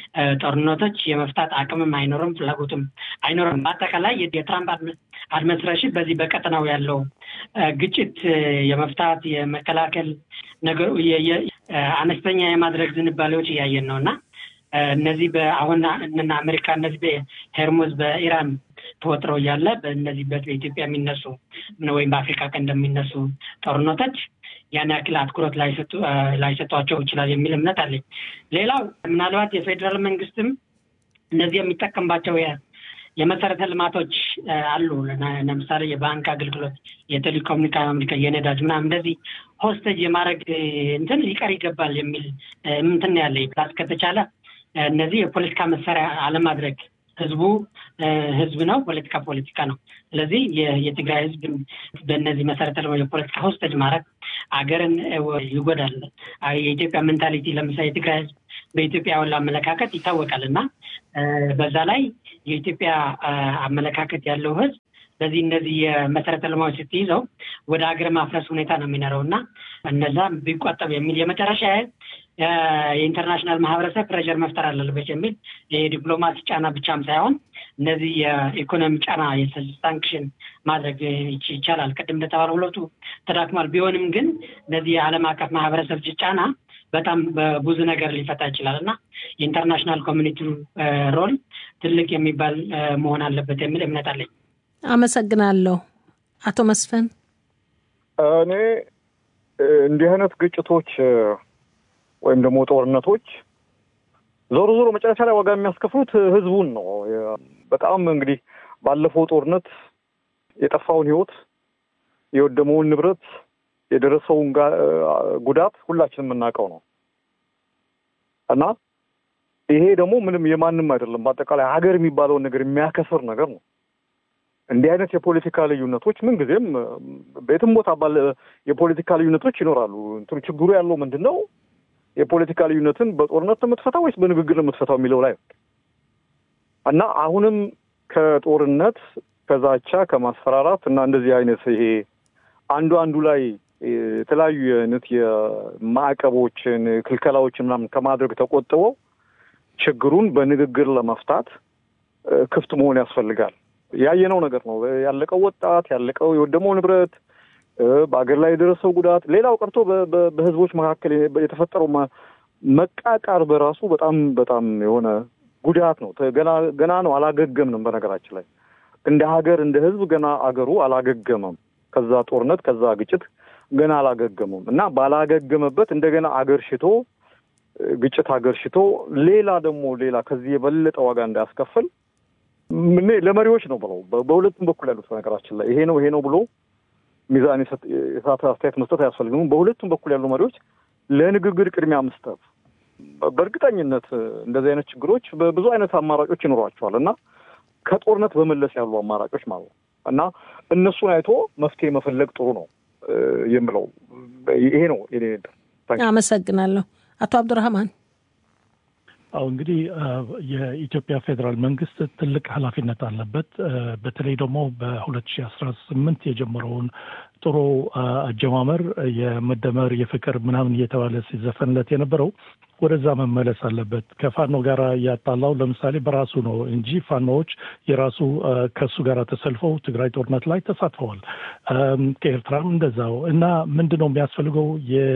ጦርነቶች የመፍታት አቅምም አይኖርም፣ ፍላጎትም አይኖርም። በአጠቃላይ የትራምፕ አድሚኒስትሬሽን በዚህ በቀጠናው ያለው ግጭት የመፍታት የመከላከል ነገሩ አነስተኛ የማድረግ ዝንባሌዎች እያየን ነው እና እነዚህ አሁን እነ አሜሪካ እነዚህ በሄርሙዝ በኢራን ተወጥረው እያለ በእነዚህ በኢትዮጵያ የሚነሱ ወይም በአፍሪካ ቀንድ የሚነሱ ጦርነቶች ያን ያክል አትኩሮት ላይሰጧቸው ይችላል የሚል እምነት አለኝ። ሌላው ምናልባት የፌዴራል መንግስትም እነዚህ የሚጠቀምባቸው የመሰረተ ልማቶች አሉ። ለምሳሌ የባንክ አገልግሎት፣ የቴሌኮሙኒኬሽን፣ የነዳጅ ምናምን እንደዚህ ሆስቴጅ የማድረግ እንትን ሊቀር ይገባል የሚል እንትን ያለ ፕላስ ከተቻለ እነዚህ የፖለቲካ መሳሪያ አለማድረግ ህዝቡ ህዝብ ነው፣ ፖለቲካ ፖለቲካ ነው። ስለዚህ የትግራይ ህዝብ በእነዚህ መሰረተ ልማት የፖለቲካ ሆስቴጅ ማድረግ አገርን ይጎዳል። የኢትዮጵያ ሜንታሊቲ ለምሳሌ የትግራይ ህዝብ በኢትዮጵያ ያለው አመለካከት ይታወቃል እና በዛ ላይ የኢትዮጵያ አመለካከት ያለው ህዝብ በዚህ እነዚህ የመሰረተ ልማቶች ስትይዘው ወደ ሀገር ማፍረስ ሁኔታ ነው የሚኖረው እና እነዛ ቢቆጠብ የሚል የመጨረሻ የኢንተርናሽናል ማህበረሰብ ፕሬሸር መፍጠር አለበት የሚል የዲፕሎማሲ ጫና ብቻም ሳይሆን እነዚህ የኢኮኖሚ ጫና ሳንክሽን ማድረግ ይቻላል። ቅድም እንደተባለ ሁለቱ ተዳክሟል። ቢሆንም ግን እነዚህ የዓለም አቀፍ ማህበረሰብ ጫና በጣም በብዙ ነገር ሊፈታ ይችላል እና የኢንተርናሽናል ኮሚኒቲ ሮል ትልቅ የሚባል መሆን አለበት የሚል እምነት አለኝ። አመሰግናለሁ። አቶ መስፍን እኔ እንዲህ አይነት ግጭቶች ወይም ደግሞ ጦርነቶች ዞሮ ዞሮ መጨረሻ ላይ ዋጋ የሚያስከፍሉት ህዝቡን ነው። በጣም እንግዲህ ባለፈው ጦርነት የጠፋውን ህይወት፣ የወደመውን ንብረት፣ የደረሰውን ጉዳት ሁላችንም የምናውቀው ነው እና ይሄ ደግሞ ምንም የማንም አይደለም። በአጠቃላይ ሀገር የሚባለውን ነገር የሚያከስር ነገር ነው። እንዲህ አይነት የፖለቲካ ልዩነቶች ምንጊዜም በየትም ቦታ ባለ የፖለቲካ ልዩነቶች ይኖራሉ። እንትኑ ችግሩ ያለው ምንድን ነው? የፖለቲካ ልዩነትን በጦርነት ነው የምትፈታው ወይስ በንግግር ነው የምትፈታው የሚለው ላይ እና አሁንም ከጦርነት ከዛቻ ከማስፈራራት እና እንደዚህ አይነት ይሄ አንዱ አንዱ ላይ የተለያዩ አይነት የማዕቀቦችን ክልከላዎችን ምናምን ከማድረግ ተቆጥበው ችግሩን በንግግር ለመፍታት ክፍት መሆን ያስፈልጋል። ያየነው ነገር ነው። ያለቀው ወጣት፣ ያለቀው የወደመው ንብረት፣ በአገር ላይ የደረሰው ጉዳት፣ ሌላው ቀርቶ በህዝቦች መካከል የተፈጠረው መቃቃር በራሱ በጣም በጣም የሆነ ጉዳት ነው። ገና ገና ነው፣ አላገገምንም። በነገራችን ላይ እንደ ሀገር እንደ ህዝብ ገና አገሩ አላገገመም። ከዛ ጦርነት ከዛ ግጭት ገና አላገገመም እና ባላገገመበት እንደገና አገር ሽቶ ግጭት አገር ሽቶ ሌላ ደግሞ ሌላ ከዚህ የበለጠ ዋጋ እንዳያስከፍል ምን ለመሪዎች ነው ብለው በሁለቱም በኩል ያሉት ነገራችን ላይ ይሄ ነው ይሄ ነው ብሎ ሚዛን የሳተ አስተያየት መስጠት አያስፈልግም። በሁለቱም በኩል ያሉ መሪዎች ለንግግር ቅድሚያ መስጠት፣ በእርግጠኝነት እንደዚህ አይነት ችግሮች በብዙ አይነት አማራጮች ይኖሯቸዋል እና ከጦርነት በመለስ ያሉ አማራጮች ማለት ነው እና እነሱን አይቶ መፍትሄ መፈለግ ጥሩ ነው የምለው ይሄ ነው። አመሰግናለሁ። አቶ አብዱራህማን አሁ እንግዲህ የኢትዮጵያ ፌዴራል መንግስት ትልቅ ኃላፊነት አለበት። በተለይ ደግሞ በሁለት ሺህ አስራ ስምንት የጀመረውን ጥሩ አጀማመር የመደመር የፍቅር ምናምን እየተባለ ሲዘፈንለት የነበረው ወደዛ መመለስ አለበት። ከፋኖ ጋር ያጣላው ለምሳሌ በራሱ ነው እንጂ ፋኖዎች የራሱ ከሱ ጋር ተሰልፈው ትግራይ ጦርነት ላይ ተሳትፈዋል። ከኤርትራም እንደዛው እና ምንድን ነው የሚያስፈልገው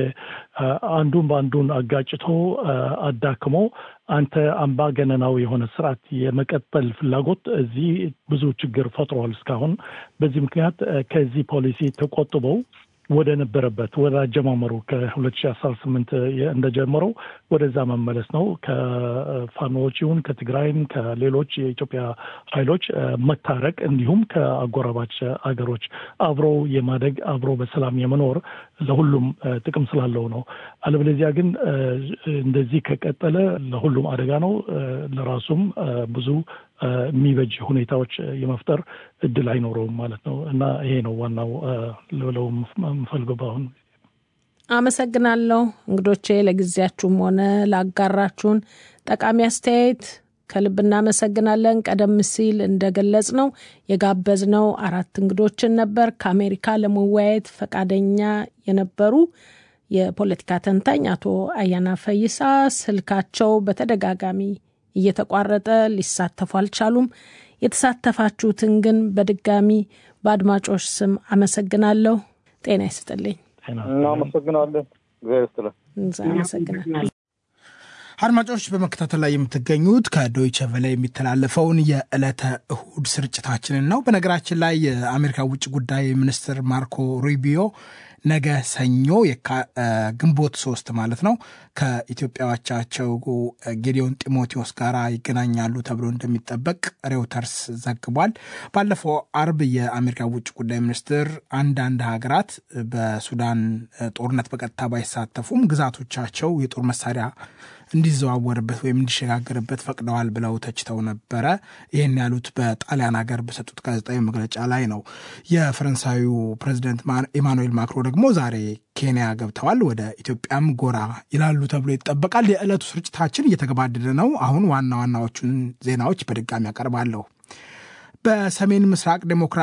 አንዱን በአንዱን አጋጭቶ አዳክሞ አንተ አምባገነናዊ የሆነ ስርዓት የመቀጠል ፍላጎት እዚህ ብዙ ችግር ፈጥሯል እስካሁን። በዚህ ምክንያት ከዚህ ፖሊሲ ተቆጥበው ወደ ነበረበት ወደ አጀማመሩ ከሁለት ሺህ አስራ ስምንት እንደጀመረው ወደዛ መመለስ ነው። ከፋኖዎች ይሁን ከትግራይም ከሌሎች የኢትዮጵያ ኃይሎች መታረቅ እንዲሁም ከአጎራባች አገሮች አብሮ የማደግ አብሮ በሰላም የመኖር ለሁሉም ጥቅም ስላለው ነው። አለበለዚያ ግን እንደዚህ ከቀጠለ ለሁሉም አደጋ ነው። ለራሱም ብዙ የሚበጅ ሁኔታዎች የመፍጠር እድል አይኖረውም ማለት ነው እና ይሄ ነው ዋናው ልብለው የምፈልገው በአሁኑ አመሰግናለሁ እንግዶቼ ለጊዜያችሁም ሆነ ላጋራችሁን ጠቃሚ አስተያየት ከልብ እናመሰግናለን። ቀደም ሲል እንደገለጽ ነው የጋበዝነው አራት እንግዶችን ነበር። ከአሜሪካ ለመወያየት ፈቃደኛ የነበሩ የፖለቲካ ተንታኝ አቶ አያና ፈይሳ ስልካቸው በተደጋጋሚ እየተቋረጠ ሊሳተፉ አልቻሉም። የተሳተፋችሁትን ግን በድጋሚ በአድማጮች ስም አመሰግናለሁ። ጤና ይስጥልኝ። እናመሰግናለን። እግዚአብሔር ይስጥልን። አመሰግናለሁ። አድማጮች በመከታተል ላይ የምትገኙት ከዶይቸ ቨለ የሚተላለፈውን የዕለተ እሁድ ስርጭታችንን ነው። በነገራችን ላይ የአሜሪካ ውጭ ጉዳይ ሚኒስትር ማርኮ ሩቢዮ ነገ ሰኞ ግንቦት ሶስት ማለት ነው ከኢትዮጵያዎቻቸው ጌዲዮን ጢሞቴዎስ ጋር ይገናኛሉ ተብሎ እንደሚጠበቅ ሬውተርስ ዘግቧል። ባለፈው አርብ የአሜሪካ ውጭ ጉዳይ ሚኒስትር አንዳንድ ሀገራት በሱዳን ጦርነት በቀጥታ ባይሳተፉም ግዛቶቻቸው የጦር መሳሪያ እንዲዘዋወርበት ወይም እንዲሸጋገርበት ፈቅደዋል ብለው ተችተው ነበረ። ይህን ያሉት በጣሊያን ሀገር በሰጡት ጋዜጣዊ መግለጫ ላይ ነው። የፈረንሳዩ ፕሬዚደንት ኢማኑኤል ማክሮ ደግሞ ዛሬ ኬንያ ገብተዋል። ወደ ኢትዮጵያም ጎራ ይላሉ ተብሎ ይጠበቃል። የዕለቱ ስርጭታችን እየተገባደደ ነው። አሁን ዋና ዋናዎቹን ዜናዎች በድጋሚ ያቀርባለሁ። በሰሜን ምስራቅ ዴሞክራ